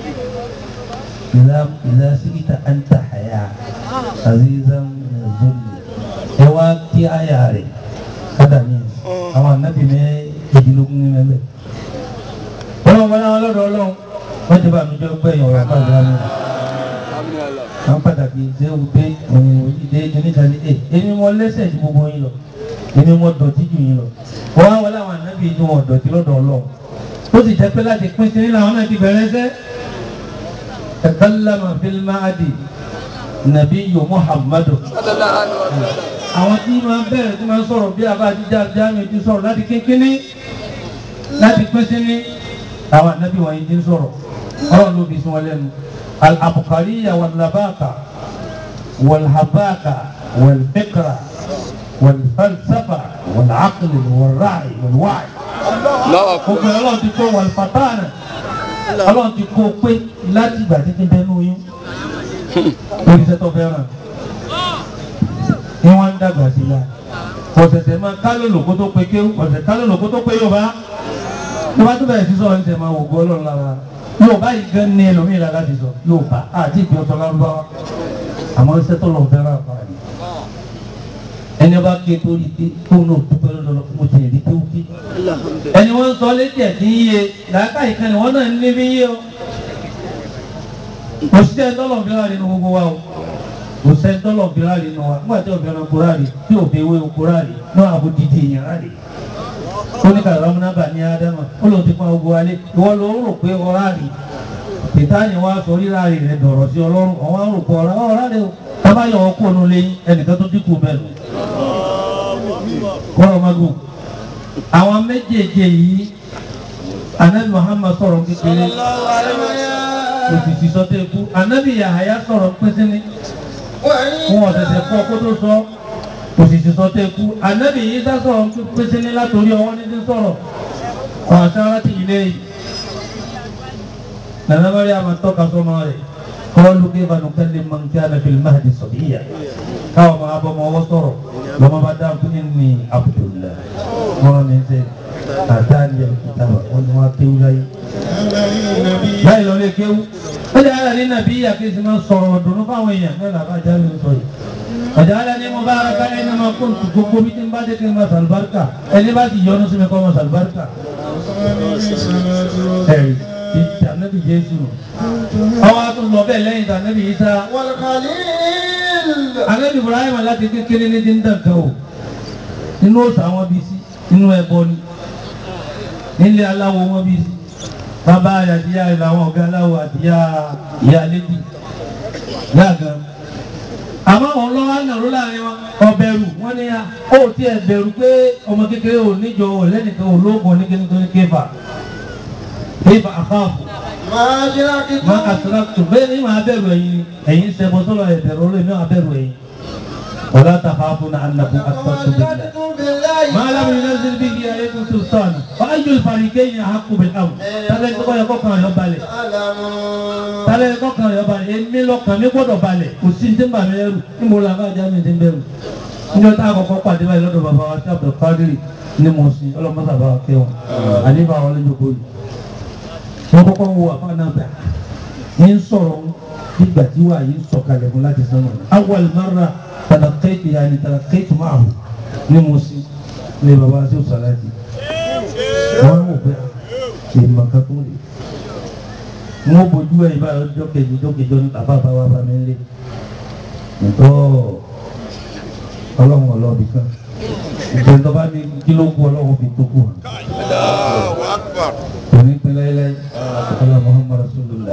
إذا إذا سئت أنت حياة عزيزا من الذل ẹ wá kí àyà rẹ̀ kádà ní àwọn ànábì ní ìdílógún ní mẹ́lẹ̀. wọ́n wọ́n láwọn lọ́dọ̀ ọlọ́run wọ́n ti bá mi jọ gbẹ̀yìn ọ̀rọ̀ àpàdé àmì. àwọn pàtàkì ṣé o dé ìdè oníkan ní èmi mọ lẹ́sẹ̀ ju gbogbo yín lọ èmi mọ dọ̀tí jù yín lọ. wọ́n wá wọ́n láwọn ànábì ní wọn dọ̀tí lọ́dọ̀ ọlọ́run ó sì jẹ́ pé láti pín sí nílẹ̀ àwọn náà ti bẹ̀rẹ̀ sẹ́ takallama fil maadi nabiyu muhammadu àwọn tí máa bẹ̀rẹ̀ tí máa sọ̀rọ̀ bí abá jíjá jáàmì ti sọ̀rọ̀ láti kékeré láti pínsí ní àwọn ànábì wọ̀nyí ti ń sọ̀rọ̀ ọ̀rọ̀ ló fi sí wọn lẹ́nu al-abukariya wal-labaka wal-habaka wal-fikra wal-falsafa wal-aql wal-ra'i wal-wa'i gbogbo ọlọ́run ti kó wal-fatana ọlọ́run ti kó pé láti ìgbà títí bẹ́ẹ̀ nù yín lórí iṣẹ́ tó fẹ́ràn ní wọ́n ń dàgbà sí la ọ̀sẹ̀sẹ̀ máa kálò lòkó tó pe kéwù ọ̀sẹ̀ kálò lòkó tó pe Yorùbá tó bá tó bẹ̀rẹ̀ sí sọ̀rọ̀ níṣẹ́ máa wò gbọ́ ọlọ́run lára Yorùbá yìí gan ní ẹlòmíì lára ti sọ Yorùbá àti ìpín ọ̀sọ̀ lárúbáwá àmọ́ iṣẹ́ tó lọ fẹ́ràn àfààní ẹni bá ké torí pé kó náà dúpẹ́ lọ́dọ̀ mo ti rí kéwù kí ẹni wọ́n sọ létí ẹ̀ tí ń yé làákàyè kan ni wọ́n náà ń lé bí yé o òṣìṣẹ́ tọ́lọ̀ fẹ́ràn nínú gbogbo wa o kò sẹ́ni tọ́lọ̀ fi ráàlì nù wa nígbà tí o fẹ́ràn kó ráàlì tí o fi ewé oko ráàlì náà àbò dídì èèyàn ráàlì. ó ní kàrọ̀ ọmọnàbà ní ádámà ó lòun ti pọn ogun alẹ́ ìwọ ló ń rò pé ọ ráàlì tìtáni wa sọ rí ráàlì rẹ dọ̀rọ̀ sí ọlọ́run ọ̀wá ń rò pé ọ̀rá ọ̀ ráàlì o tábà yọ ọkọ ònú lẹ́yìn ẹnìkan tó dínkù bẹ́ẹ̀ lọ. kọ́rọ̀ magun àwọn méjèèjì yìí anabi Muhammad sọ̀rọ̀ kékeré òfìsì sọtẹ́ ikú anabi Yahaya sọ̀rọ̀ pẹ́sẹ́ni wọn ọ̀sẹ̀sẹ̀ kọ́ kó tó sọ òsìsì sọtẹ́ ikú anabi Isa sọ̀rọ̀ pèsè ní látòrí ọwọ́ ní ti sọ̀rọ̀ ọ̀sán ti ilé yìí nana bari a ma tọ́ka sọmọ rẹ̀ kọ́ọ̀lù kí banu kẹ́lẹ́ man kana fil mahdi sabiyya káwọn máa bọ́ ọmọ ọwọ́ sọ̀rọ̀ lọ́mọ bá dáhùn fún ní Abdullah wọn ní sẹ́ àtàlẹ́ ìkìtàbà wọn ni wọn kéwú láyé láì lọ lé kéwú ó lè ara ní nàbí àkéésí máa sọ̀rọ̀ dùnú fáwọn èèyàn náà làbá jáde ń sọ yìí ọjà alẹ́ ní mo bá ara ká ẹni máa kó ntù gbogbo bí tí n bá dé kí n máa sàlùbáríkà ẹni bá ti yọnu sí mi kọ́ máa sàlùbáríkà ẹ̀rí ìtànẹ́bì Jésù ọwọ́ a tún lọ bẹ́ẹ̀ lẹ́yìn ìtànẹ́bì Isa anẹ́bì Ibrahim láti kékeré ní ti ń dàn kan o inú òsà wọn bí sí inú ẹbọ ni nílé aláwo wọn bí sí bàbá àyàdíyà làwọn ọ̀gá aláwọ̀ àdíyà ìyá lédi yá gan. àmọ́ àwọn ọlọ́wọ́ ànàró láàrin wọn ọbẹ̀rù wọ́n ní à ó tiẹ̀ bẹ̀rù pé ọmọ kékeré ò níjọ ò lẹ́nìkan ò lóògùn oníkíní tó ní kéfà kéfà àkáàfù
máa ṣe láti
má àtúrákùtù bẹ́ẹ̀ ni màá bẹ̀rù ẹ̀yin ẹ̀yin sẹ́bọ̀ sọ́lọ̀ ẹ̀ bẹ̀rù olóyè mi máa bẹ̀rù ẹ̀yin ọ̀la tàfàfù náà ànàkùn àtúrákùtù bẹ̀rẹ̀ ما لم ينزل به آية سلطان وأي الفريقين أحق بالأمر tálẹ̀ tó kọ́ yẹ kọ́kàn rẹ̀ balẹ̀ tálẹ̀ kọ́kàn rẹ̀ balẹ̀ èmi lọ́kàn mi gbọ́dọ̀ balẹ̀ kò sí ní bàmí ẹrù ní mo là bá jáde ní bẹ̀rù níjọ́ tá a kọ́kọ́ pàdé báyìí lọ́dọ̀ bàbá wa tí Abdul Qadir ní mo sin ọlọ́mọdé bàbá wa kẹwọn àdébà wọlé jókòó yìí wọ́n kọ́kọ́ wo àfa náà bẹ̀ ní ń sọ̀rọ̀ nígbà tí wàá yìí ń sọ̀kalẹ̀ fún láti sánmà awwal marra talaqaitu yani talaqaitu ma'ahu ní mo sin ní baba ṣe ṣàlàyé wọn wò pé ṣe màkà tó lè wọn bójú ẹ ibà ọjọ́ kejì ọjọ́ kejì ní bàbá bá wà bá mi lé ntọ́ ọlọ́run ọlọ́ọ̀bì kan ìgbẹ́ tó bá ní kílógún ọlọ́run fi tó kù hàn kò ní pín láéláé ọlọ́run Muhammad rasulullah.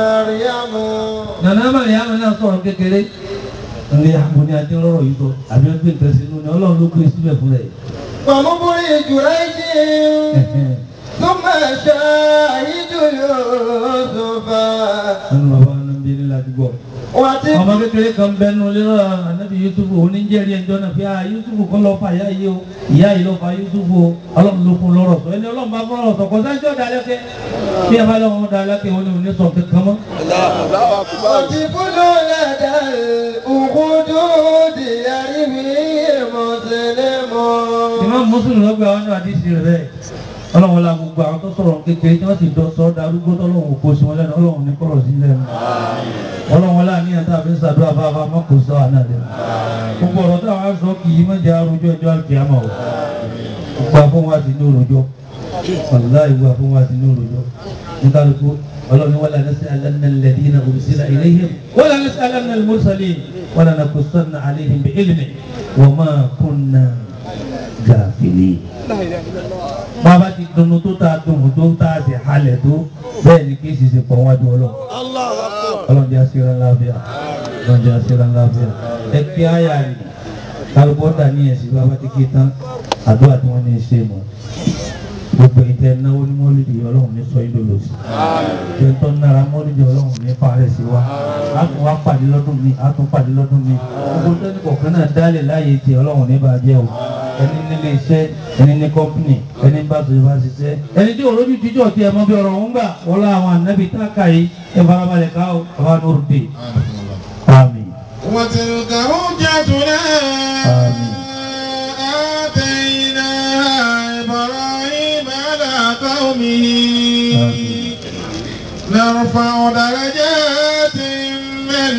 nana mariam náà sọ̀rọ̀ kékeré ní àbúni adé lọ́rọ̀ yìí sọ àbí ó gbé nǹkan sínú ni ọlọ́run ló gbé síbẹ̀ fún rẹ̀.
ومبرج جريج ثم شاهد يوسف
nínú bàbá wọn bí nílá àdúgbò.
وتب
ọmọ kékeré kan bẹnu lérò anabi yusufu oníjẹrí ẹjọ́ náà fi ah yusufu kọ́ lọ́ọ́ fa ìyá yìí o ìyá yìí lọ́ọ́ fa yusufu o ọlọ́run ló fún lọ́rọ̀ sọ ẹni ọlọ́run bá fún lọ́rọ̀ sọ kò sáńjọ́ da lẹ́kẹ́ bí ẹ bá lọ́wọ́ da lẹ́kẹ́ wọn ni ò ní sọ kankan mọ́.
وطفل لدى الأخدود يروي مسلم
ìmọ̀ mùsùlùmí lọ́gbà wọn ní àdìsí rẹ̀ bẹ́ẹ̀ ọlọ́run la gbogbo àwọn tó sọ̀rọ̀ kékeré tí wọ́n sì dọ́ sọ́ darúgbó tọ́lọ́run kó sí wọn lẹ́nu ọlọ́run ní kọ́rọ̀ sí lẹ́nu ọlọ́run la ní àtàwọn fi ń sàdúrà bá bá má kó sọ àná lẹ́nu gbogbo ọ̀rọ̀ táwọn á sọ kì í má jẹ́ arojọ́ ẹjọ́ àkíyàmọ̀ o gbogbo àfọwọ́ àti ní òròjọ́ wàláì gbogbo àfọwọ́ àti ní òròjọ́ nígbàlùkù ọlọ́run wala nas'alanna alladhina ursila ilayhim wala nas'alanna al-mursalin wala naqussanna alayhim bi ilmin wa ma kunna gàfìlì. Bàbá ti dunu tó ta dùn tó ta ti halẹ̀ tó bẹ́ẹ̀ ni kí n sì ṣe pọ̀ wájú ọlọ́run. Ọlọ́run jẹ́ aṣèrán láàbíà. Ọlọ́run jẹ́ aṣèrán láàbíà. Ẹ kí àyà rẹ̀ kálukọ́ dà ní ẹ̀sìn bàbá ti ké tán àdúrà tí wọ́n ní í ṣe mọ̀. Gbogbo ìtẹ́ náwó ní mọ́lìdì ọlọ́run ní sọ ìlú lòsì. Ìjọ tó ń nára mọ́lìdì ọlọ́run ní fàárẹ̀ sí wa. A tún wá pàdé lọ́dún mi, a tún pàdé lọ́dún mi. Gbogbo tẹ́lẹ̀ kọ̀ọ̀kan náà dálẹ̀ láàyè tí ọlọ́run ní bàjẹ́ o ẹni nílé iṣẹ́ ẹni ní kọ́mpìnì ẹni bá tó bá ṣiṣẹ́ ẹni tí olójú jíjọ́ ti ẹ̀mọ́ bí ọ̀rọ̀ ń gbà wọlé àwọn ànábì táàkà yìí ẹ farabalẹ̀ ká o bàbá nóòrù dé àmín
وتلك حجتنا
آمين.
آتيناها إبراهيم على قومه
آمين.
نرفع درجات من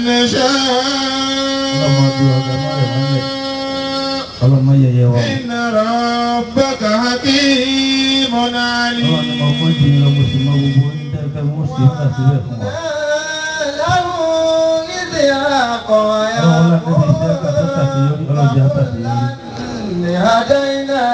نشاء
ọlọ́mọ yẹyẹ wa
إن ربك حكيم
ọlọ́mọ
عليم
ni mo fún ti lọ mo sì mọ gbogbo ní tẹ́fẹ́ mo sì ń kà síbẹ̀ fún wa
له إسحاق
ọlọ́mọ láti fi iṣẹ́ ká tó ṣàṣeyọrí ọlọ́jà ṣàṣeyọrí
هدينا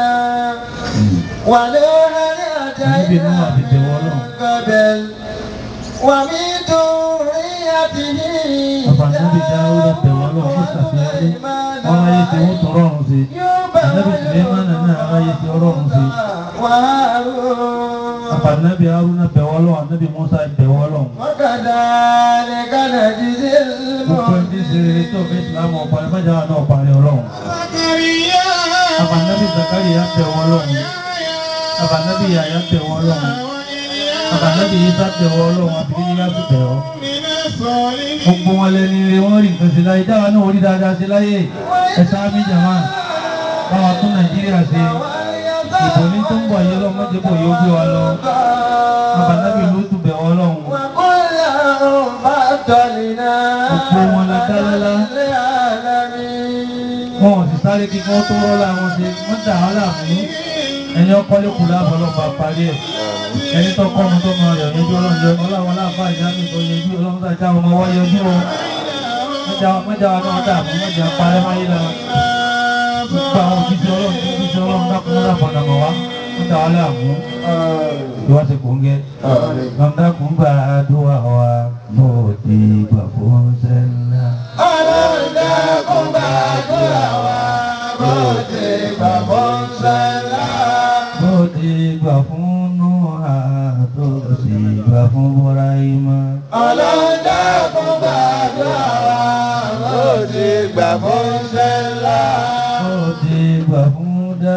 ونوحا
Ànábì Nuhu àfi tẹ̀wọ́ Ọlọ́run.
قبل ومن ذريته
àfààní dáwúdà tẹ̀wọ́ ọlọ́run ó ṣàṣeyọrí wọn ayé tí wọ́n tọrọ ọ̀run sí ànábì Sùlẹ́mánà náà aráyé tí ọlọ́run sí
وهارون
àfààní Haruna bẹ̀wọ́ ọlọ́run ànábì Musa bẹ̀wọ́ ọlọ́run.
وكذلك نجزي
gbogbo ẹni tí ń ṣe rere tó fi ìsìlámù ọ̀parí májà wà náà parí ọlọ́run.
زكريا
àfààní Zakariya bẹ̀wọ́ ọlọ́run àfààní Yahya bẹ̀wọ́ ọlọ́run àfààní Isa bẹ̀wọ́ ọlọ́run àbíkí yíyá sì bẹ̀wọ́.
من الصالحين
gbogbo wọn lẹni ire wọn rí nǹkan sí láyé dáwà náà orí dáadáa sí láyé ẹ sáámi jàmá báwa tún Nàìjíríà ṣe ìbò ní tó ń bọ̀ yìí ọlọ́run mọ́jẹ́ bò yóò gbé wa lọ àbànábì ló tún bẹ̀wọ́ ọlọ́run
وكلهم فضلنا
Gbogbo wọn la dá lọ́lá.
العالمين
wọn ò sì sáré kí wọ́n tó rọ́lá wọn ṣe wọ́n dà wọ́n láàmú ẹni ọkọ lẹ́kùn láàbọ̀ ọlọ́pàá parí ẹ̀ ẹni tó kọ́ ọmọ tó máa rẹ̀ yẹjú ọlọ́run ọlọ́run láàbà ìyáàmì tó yẹjú ọlọ́run tàjà ọmọ wá yẹjú ọ mọ́jà mọ́jà wa náà dààmú mọ́jà parẹ́ máyé la gbogbo àwọn òjíṣẹ́ ọlọ́run tó òjíṣẹ́ ọlọ́run dákun wọn dàpọ̀ dàmọ̀ wá wọ́n dà wọ́n láàmú ìwà ti kò ń gẹ́ lọ́mọdákùn gbà àdúrà wa bó ti gbà fún sẹ́ńlá.
ọlọ́run dákun gbàdúrà wa bó ti gbà fún sẹ́lá.
bó ti gbà fún Núhà tó sì gbà fún Búráímà.
ọlọ́dà fún gbàdúrà wa bó ti gbà fún sẹ́lá.
bó ti gbà fún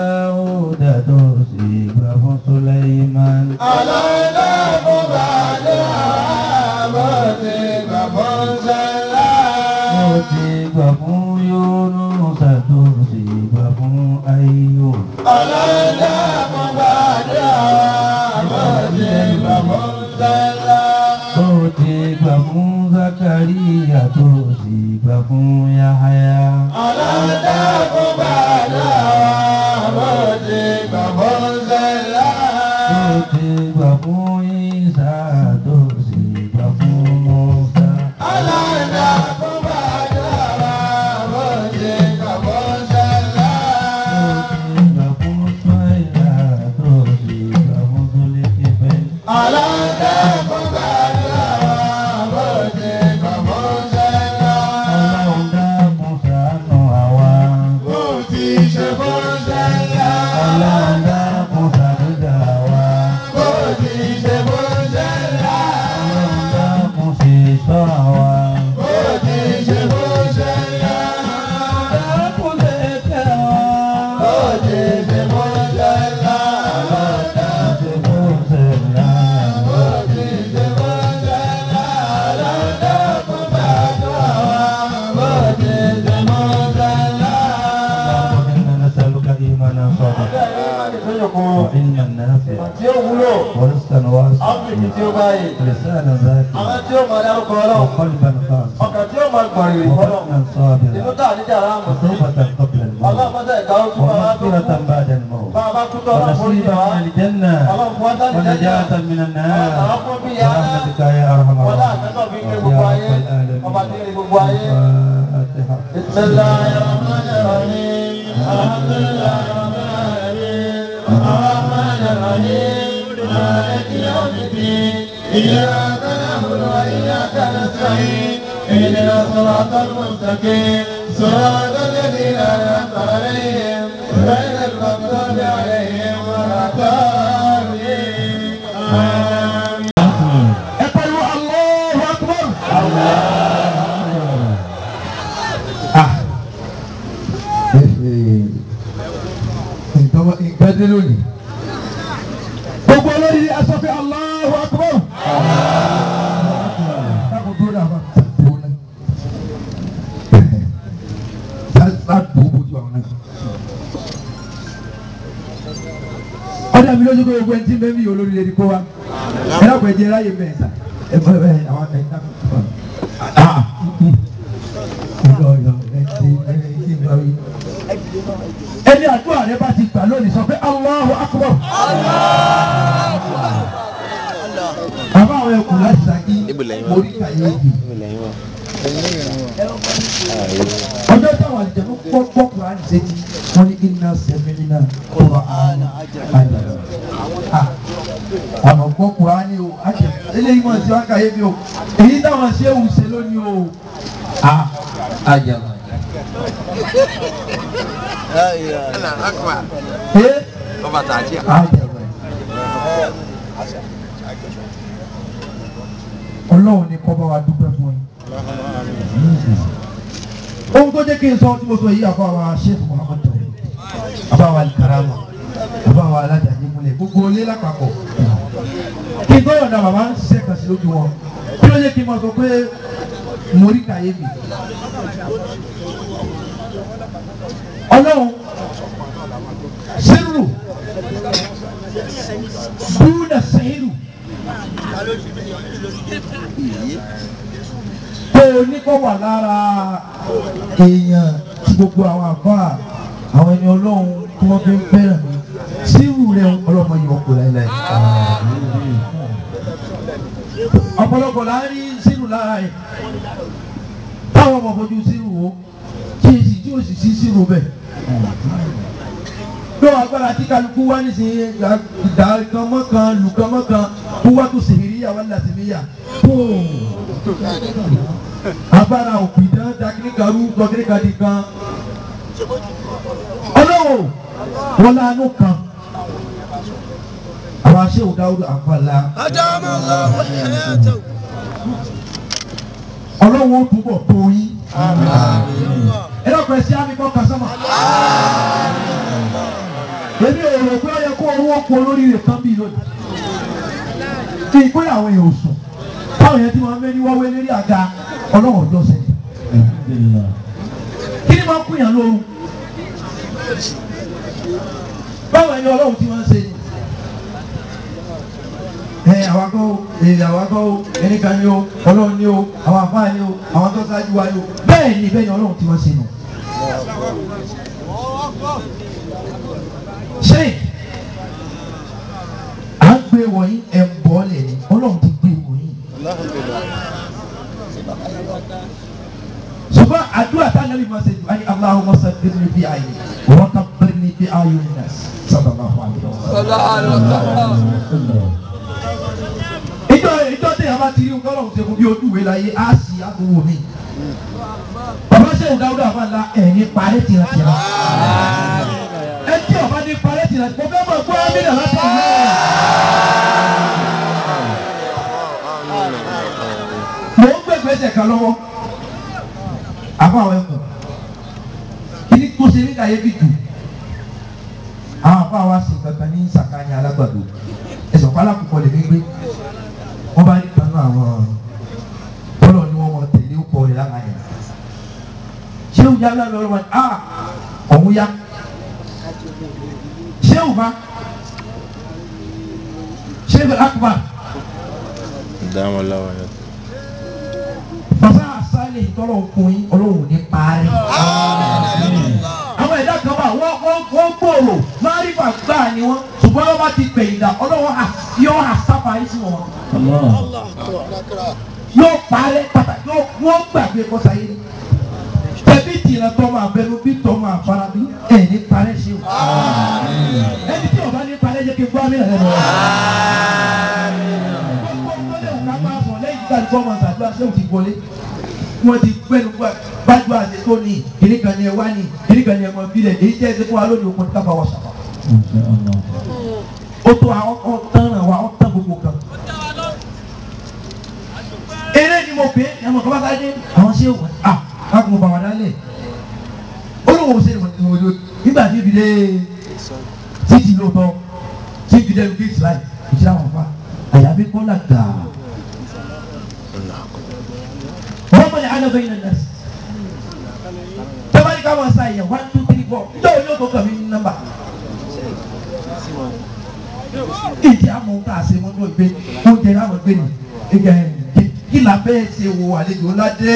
Dáúdà tó sì gbà fún Sùlẹ́ímán.
ọlọ́dà fún gbàdúrà wa bó ti gbà fún sẹ́lá.
bó ti gbà fún Yúnúsà tó sì gbà fún Áyúbù.
ọlọ́dà fún gbàdúrà wa bó ti gbà fún sẹ́lá.
tó ti gbà fún Zakariya tó sì gbà fún Yahaya.
ọlọ́dà fún gbàdúrà wa bó ti gbà fún sẹ́lá.
tó ti gbà fún Isa tó sì gbà fún Musa.
ọlọ́dà fún gbàdúrà wa bó ti gbà fún sẹ́lá.
tó ti gbà fún Suwaila tó sì gbà fún Zulikifel.
ọlọ́dà fún gbàdúrà wa bó ti gbà fún sẹ́lá.
Ọlọ́run dákun ṣàánú àwa.
bó ti ṣe fún sẹ́lá.
Ọlọ́run dákun ṣàdúrà wa.
bó ti ṣe fún sẹ́lá.
Ọlọ́run dákun ṣèṣọ́ àwa.
bó ti ṣe fún sẹ́lá.
dákun ṣe kẹ́ wa.
bó ti ṣe fún sẹ́lá. ọlọ́dà
ṣe fún ṣẹlá.
bó ti ṣe fún sẹ́lá. ọlọ́dà fún gbàdúrà wa bó ti ṣe fún sẹ́lá.
اللهم إنا نسألك إيمانا صادقا وعلما نافعا
tí ó wúlò
ورزقا واسعا
áfíríkì tí ó báyìí
ولسانا ذاكرا
àwọn tí ó máa dárúkọ ọlọ́run
وقلبا خاشعا
ọkàn tí ó máa gbọ̀n ìrìn fọlọ́
وبطنا
inú
صابرا
tá àníjà ráàmù sí
وتوبة قبل الموت
ọlọ́mọdé ìka ó tún máa tó
ومغفرة
kú
بعد الموت
bá a bá kú tọ́ ọlọ́run forí
ونصيبا
jẹ wá
من الجنة
ọlọ́run fún wa dání jẹ́jẹ́
ونجاة من النار
àwọn bí ya ná
برحمتك يا أرحم
wọlé
الراحمين
àtẹ́tọ̀ fi ń gbé
يا
gbogbo
رب
ayé
العالمين
ọba tí ń gbé gbogbo ayé.
الفاتحة
بسم الله الرحمن الرحيم الحمد لله رب العالمين الرحمن الرحيم مالك يوم الدين إياك نعبد وإياك نستعين اهدنا الصراط المستقيم صراط الذين أنعمت عليهم غير المغضوب عليهم ولا الضالين آمين
ẹ̀pẹ̀lú Allahu Akbar. nǹkan dé lónìí. gbogbo olórí aṣọ pé Allahu Akbar. dákun dúró náà máa dúró náà. sá dùn bójú àwọn náà. ọ̀dà mi lójú pé gbogbo ẹni tí bẹ́ẹ̀ mi yóò lórí lè di kó wa. ẹ dákun ẹ jẹ́ láyé mẹ́ta. ẹ bọ́ ẹ àwọn ẹ dákun. ah ìlọ ìlọ ẹ ti ẹ ti gbà wí. ẹni àdúrà rẹ bá ti gbà lónìí sọ pé Allahu Akbar. àbá àwọn ẹkùn láti sàkí mórí kàyé yìí. ọjọ́ táwọn àlejò ló gbọ́ gbọ́ Kùránì sétí wọ́n ní iná sẹ́mìnì náà kọ́ra àánú àjàlá. àmọ̀ gbọ́ Kùránì o àjẹ eléyìí mọ̀ sí wọn kàyé mi o èyí táwọn ṣé wù ṣe lónìí o. àjàlá. ee àjàlá. ọlọ́run ní kọ́ bá wa dúpẹ́ fún yín. ohun tó jẹ́ kí n sọ tí mo sọ yìí àfọ àwọn Sheikh Muhammad tawhid àfọ àwọn alikarama àfọ àwọn alájàjì múlẹ̀ gbogbo ilé lápapọ̀. kí n tó yọ̀ǹda bàbá ń ṣiṣẹ́ kan sí lójú wọn kí ló jẹ́ kí n máa sọ pé mo rí kàyéfì. ọlọ́run sírù dúnà sẹ́yìrù tó o ní kó wà lára èèyàn tí gbogbo àwọn àfáà àwọn ẹni ọlọ́run tí wọ́n fi ń fẹ́ràn mi sírù rẹ̀ ọlọ́mọ yìí wọ́n kò láéláé. ọ̀pọ̀lọpọ̀ la ń rí sírù lára ẹ̀ táwọn ọmọ fojú sírù wo tí èsì tí òsì sí sírù bẹ́ẹ̀ lọ́wọ́ agbára tí kálukú wá nísìnyí ìdá kan mọ́ kan lù kan mọ́ kan kó wá tó sèhìríyà wá làtìmíyà póò agbára òpìdán dakiri karu gbọgiri kadi kan ọlọ́wọ́ wọn lánàá kan àwọn aṣẹ́wò dáwúdù àpàlà ọlọ́wọ́ ó túbọ̀ tó yín ẹ lọ́kọ̀ ẹ̀sìn àmì kọ́ kásámà èmi ò rò pé ó yẹ kó owó kó lórí rẹ̀ tán bíi lónìí kí n pé àwọn èèyàn ò sùn táwọn yẹn ti máa ń mẹ́ni wáwé lérí àga ọlọ́wọ́ ọjọ́ sẹ́yìn
alhamdulillah
kí ni máa ń kúnyàn lóru báwo ẹni ọlọ́run ti máa ń ṣe ni. ẹ àwa kọ́ o èyí àwa kọ́ o ẹni kan ni o ọlọ́run ni o àwọn àfáà ni o àwọn tó ṣáájú wa ni o bẹ́ẹ̀ ni bẹ́ẹ̀ ni ọlọ́run ti máa ń ṣe nù. ṣé à ń gbé wọ̀nyí ẹ̀ ń bọ́ lẹ̀ ni ọlọ́run ti gbé wọ̀nyí. ṣùgbọ́n àdúrà tá a lè máa ṣe jù ayé Allahumma sabbirni bi ayé wa kabbirni bi ayunin nas sallallahu alaihi wasallam. ìjọ ìjọ tí a bá ti rí nǹkan ọ̀hún ṣe fún bí ojú ìwé láyé á sì àbúrò mi. bàbá sẹ́wọ̀n dáúdà máa la ẹ̀yìn parẹ́ tìrantìran. ẹ tí ọba ní parẹ́ tìrantìran mo fẹ́ mọ̀ gbọ́ mílíọ̀nù láti ìlú mo ń gbé gbèsè kan lọ́wọ́ àbá àwọn ẹkùn kìíní tó ṣe ní kàyéfì jù àwọn àbá wa sì kankan ní sàkáyà alágbàdo ẹsẹ̀ ọ̀pá alákùkọ lè mí gbé wọ́n bá rí kanú àwọn bọ́lọ̀ ni wọ́n mọ tẹ̀lé ó kọ́ rẹ̀ lára yẹn ṣé òun yá lọ́wọ́ lọ́wọ́ a ọ̀hún yá ṣé òun bá ṣé òun akùbà
dáhùn lọ́wọ́ yẹn.
bàbá àṣálẹ̀ ìtọ́lọ̀ ọkùnrin ọlọ́run ní parí. àwọn ẹ̀dá kan wà wọ́n wọ́n wọ́n gbòòrò márífà gbà ni wọ́n ṣùgbọ́n wọ́n bá ti pè ìdá ọlọ́run yóò àṣàfà yìí sí wọn.
Allah
yóò parẹ́ pàtàkì yóò wọ́n gbàgbé kọ́sáyé ni. tẹ̀bí tìrẹ tọ́ máa bẹnu bí tọ́ máa fara bí ẹ̀ ní parẹ́ ṣe o. ẹni tí ọba ní parẹ́ jẹ́ kí n gbọ́ àmì rẹ̀ lọ. wọ́n ti gbẹ́nu gbájú àti tó ní kìnní kan ní ẹ wá ní kìnní kan ní ẹ mọ bílẹ̀ èyí tẹ́ ẹ ti fún wa lónìí okun káfa wọ sàfà.
Masya Allah
ó tó àwọn ọ tán ràn wá ọ tán gbogbo kan. eré ni mo pè é ẹ̀mọ̀ kọ́ bá ká dé àwọn ṣé wọ́n à káàkiri mo bá wà dálẹ̀ olówó ṣe ìwọ̀n ìwọ̀n ìwọ̀n nígbà tí ibi dé títì lóòótọ́ tí ibi dé gate láì ìṣẹ́ àwọn fa àyàfi kọ́lá gbàá wọ́n mọ̀ ní alábẹ́ yìí nà sí. tẹ́wọ́n ká wọ́n sa yẹn one two three four yóò yóò tó kàn mí ní nọ́mbà. ìdí àmọ́ ká ṣe mọ́ tó gbé oúnjẹ náà mọ̀ gbé ni ìgbà yẹn kí la bẹ́ẹ̀ ṣe wo àlejò ńlá dé.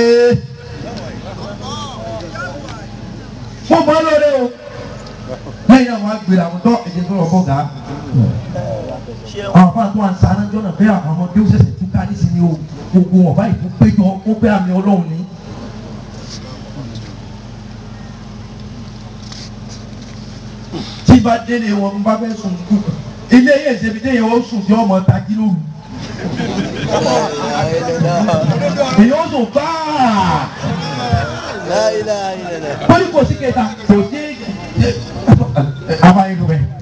mo mọ lóore o lẹ́yìn àwọn agbèrè àwọn tó ẹ̀jẹ̀ tó lọ bọ̀ gà. àwọn afáàtún àǹsá náà jọ́nà bẹ́ẹ̀ àwọn ọmọdé ó ṣẹ̀ṣẹ̀ túká nísìnyí o gbogbo ọba ìfún péjọ ó pé àmì ọlọ́run ní. tí bá délé wọn bá fẹ́ sùn kú ilé yẹn ṣebi dé yẹn ó sùn tí ọmọ tají lóru. èyí ó sùn fáà. wọ́n ní kò sí kẹta kò sí amáyélu bẹ́ẹ̀.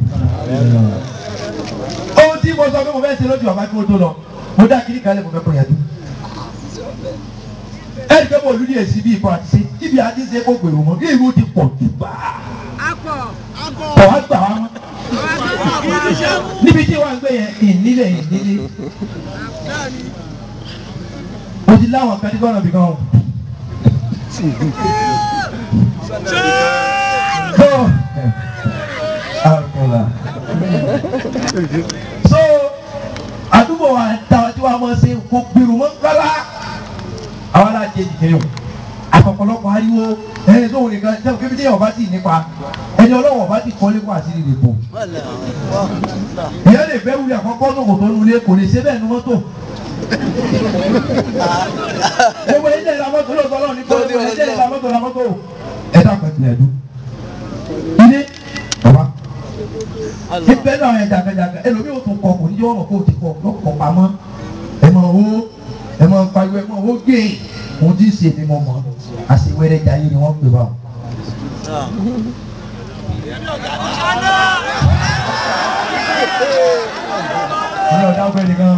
ohun tí mo sọ pé mo fẹ́ ṣe lójú ọba kí mo tó lọ mo dá kiri kalẹ̀ mo fẹ́ kọ́ yàtọ̀ ẹni pé mo lù ní èsì bíi ìfọ̀ àti ṣe ibi àti ṣe kó gbèrò mọ́ kí irú ti pọ̀ jù bá kọ̀ wá gbà wá mọ́ níbi tí wọ́n ń gbé yẹn ìnílẹ̀ ìnílẹ̀ mo ti láwọn kan ní kọ́nà bí kan o. so alkola so àdúgbò wa ta tí wàá mọ̀ ṣe kó gbèrò mọ́ kálá àwọn alájẹ ìdílé o àpọ̀pọ̀lọpọ̀ ariwo ẹni tó wù nìkan jẹ́ kébí tí ọba sì nípa ẹni ọlọ́wọ́ ọba sì kọ́ lẹ́kọ̀ọ́ àti ìrìn bò. ìyá lè fẹ́ wuli àkọ́kọ́ tó kò tó nulẹ̀ kò lè ṣe bẹ́ẹ̀ nu mọ́tò. gbogbo ẹni tẹ̀lé lamọ́tò lóòótọ́ lọ́wọ́ ní kọ́ ẹni tẹ̀lé lamọ́tò lamọ́tò. ẹ dàgbà tilẹ̀ dùn. ilé ọba ibẹ̀ náà ẹ̀ jàgàjàgà ẹlòmíì ò tún kọ kò ní yọ̀wọ̀ kó o ti kọ lọ́kọ̀ pamọ́ ẹ máa wó ẹ máa pariwo ẹ máa wó gé òun tí ń ṣe ni mo mọ̀ àṣewẹ́rẹ́ jayé ni wọ́n pè wá o ọlọ́run ọ̀dà ọgbẹ́ nìkan.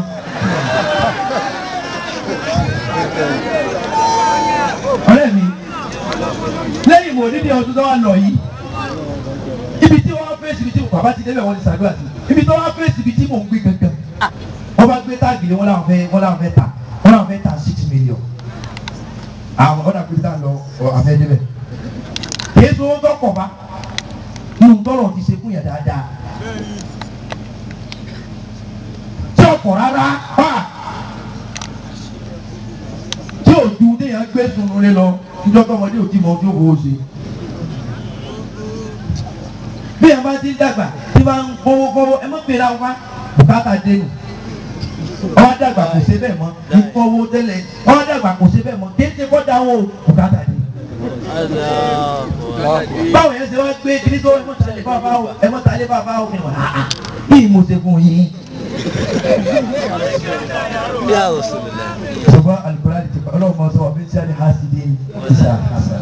ọ̀rẹ́ mi lẹ́yìn ìmọ̀ onídìí ọdún tó wà lọ yìí ibi tí wọ́n fèsì ibi tí bàbá ti débẹ̀ wọ́n ti ṣàdúrà sí ibi tí wọ́n fèsì ibi tí mò ń gbé gangan wọ́n bá gbé táàgì lé wọ́n làwọn fẹ́ wọ́n làwọn fẹ́ ta wọ́n làwọn fẹ́ ta six million àwọn ọ̀dà pé tá a lọ ọ àfẹ́ débẹ̀ kìí sọ owó tọkọ̀ bá nínú tọrọ ti ṣe fún yàn dáadáa tí ọkọ̀ rárá bá tí òdu déyàn gbé sunu lé lọ níjọ́ tọmọdé ò tí mọ ojú òwò ṣe bí ẹ bá ti ń dàgbà tí bá ń kówó kówó ẹ má pèrè àwọn wá bùkátà dénú ọwọ́ dàgbà kò ṣe bẹ́ẹ̀ mọ́ ìfọwọ́ tẹ́lẹ̀ ọwọ́ dàgbà kò ṣe bẹ́ẹ̀ mọ́ kéde kọ́ dáwọ́ bùkátà dé. báwo yẹn ṣe wá gbé kiri tó ẹmọ́tàlẹ́ bàbá o ẹmọ́tàlẹ́ bàbá o kí ni wọ́n á bí mo ṣe fún yín. ṣùgbọ́n alukóra ti kọ́ ọlọ́run mọ̀ sọ wà bí n ṣe àní hásìdì ìṣe àkàṣà.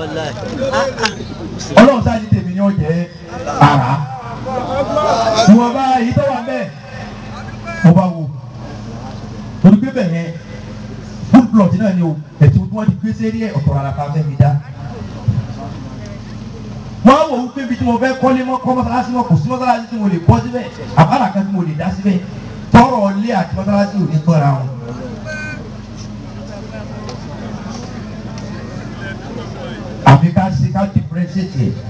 ọlọ́run sáà ní tèmi ni ó jẹ́ ara. ìwọ̀nba èyí tó wà bẹ́ẹ̀ mo bá wo torí pé bẹ́ẹ̀ yẹn full plot náà ni o ẹ̀tí wọ́n ti gbé sẹ́rí ẹ̀ ọ̀tọ̀ rárá ká fẹ́ mi dá. wọ́n á wò ó pé ibi tí mo fẹ́ kọ́lé mọ́ kọ́ mọ́sálásí mọ́ kò sí mọ́sálásí tí mo lè kọ́ síbẹ̀ àbára kan tí mo lè dá síbẹ̀ tọrọ ilé àti mọ́sálásí ò ní tọ́ra wọn. àfi ká ṣe ká differentiate ẹ̀.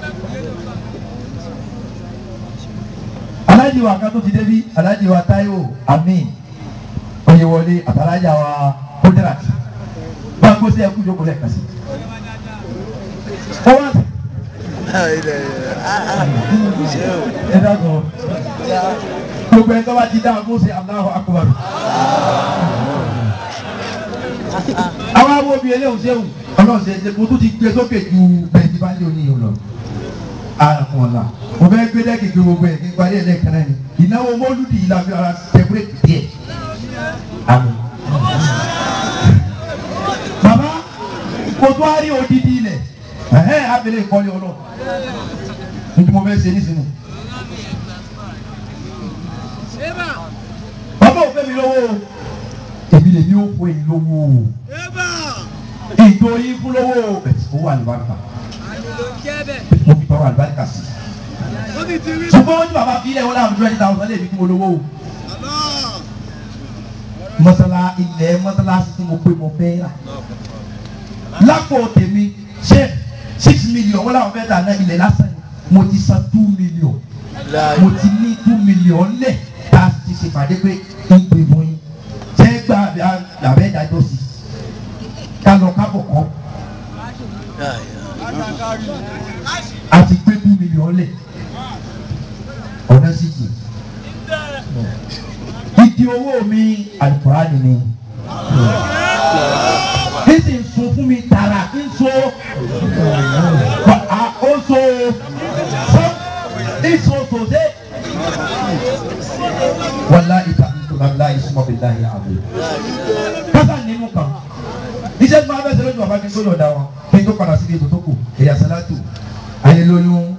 alájí wa kan tó ti débi alájí wa Táíwò Amin oyewọlé àtàlájà wa kódìrà bá a gbó sí ẹkú jókòó lẹ́ẹ̀kan sí. ó wá ẹ dàgbọ́ gbogbo ẹ̀ tó bá ti dá a kó sí Allahu Akbar. àwọn awo bíi eléhùn sẹ́wù ọlọ́run ṣe ṣe kó tó ti gbé sókè ju bẹ́ẹ̀ ti bá ń lé oníyìí lọ. àrùn ọ̀la mo fẹ́ gbé dẹ́kì gbé gbogbo ẹ̀ kí n parí ẹ̀ lẹ́ẹ̀kan náà ni ìnáwó mọ́lúdì yìí la fi ara tẹ̀kúrẹ́tì díẹ̀. Àmín. Bàbá kò tó a rí odidi ilẹ̀ ẹ̀hẹ́ abẹ́lé ìkọ́lé ọlọ́ nítorí mo fẹ́ ṣe nísìnyí. Bàbá ò fẹ́ mi lówó o. Èmi lèmi ò fún èyí lówó o. Ìjọ yín fún lówó o. Bẹ̀tì owó àlùbáríkà. Mo fi tọrọ àlùbáríkà sí. Ṣùgbọ́n wọ́n ní bàbá fi ilẹ̀ wọn láwọn twenty thousand lè fi kí mo lówó o mọ́sálá ilẹ̀ mọ́sálásí tí mo pé mo fẹ́ rà lápò tèmi ṣe six million wọ́n làwọn fẹ́ tà náà ilẹ̀ lásán ni mo ti san two million mo ti ní two million lẹ̀ tá a ti ṣèpàdé pé ń pè fún yín ṣé gba àbẹ́ ìdájọ́ sí ká lọ kábọ̀ kọ́ a ti gbé two million lẹ̀ ọ̀nà sì jì igi owó mi alukurani ni n sì ń sun fún mi tara n so a o so so n so sose wala ita ntoma isuma bi lahi abu kasa nínú kan iṣẹ́ tí wọ́n bẹ sẹ́lẹ̀ tí wọ́n bá kí n tó yọ̀ da wọn kí n tó padà sí ibi tó kù ẹ̀yà sálátù ayé lóyún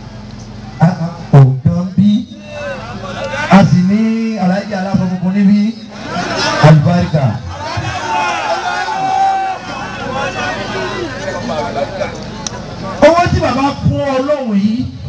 ọ̀gán bí a sì ní aláìjì aláfọ funfun níbí alibarika. owó tí bàbá fún ọlọ́run yìí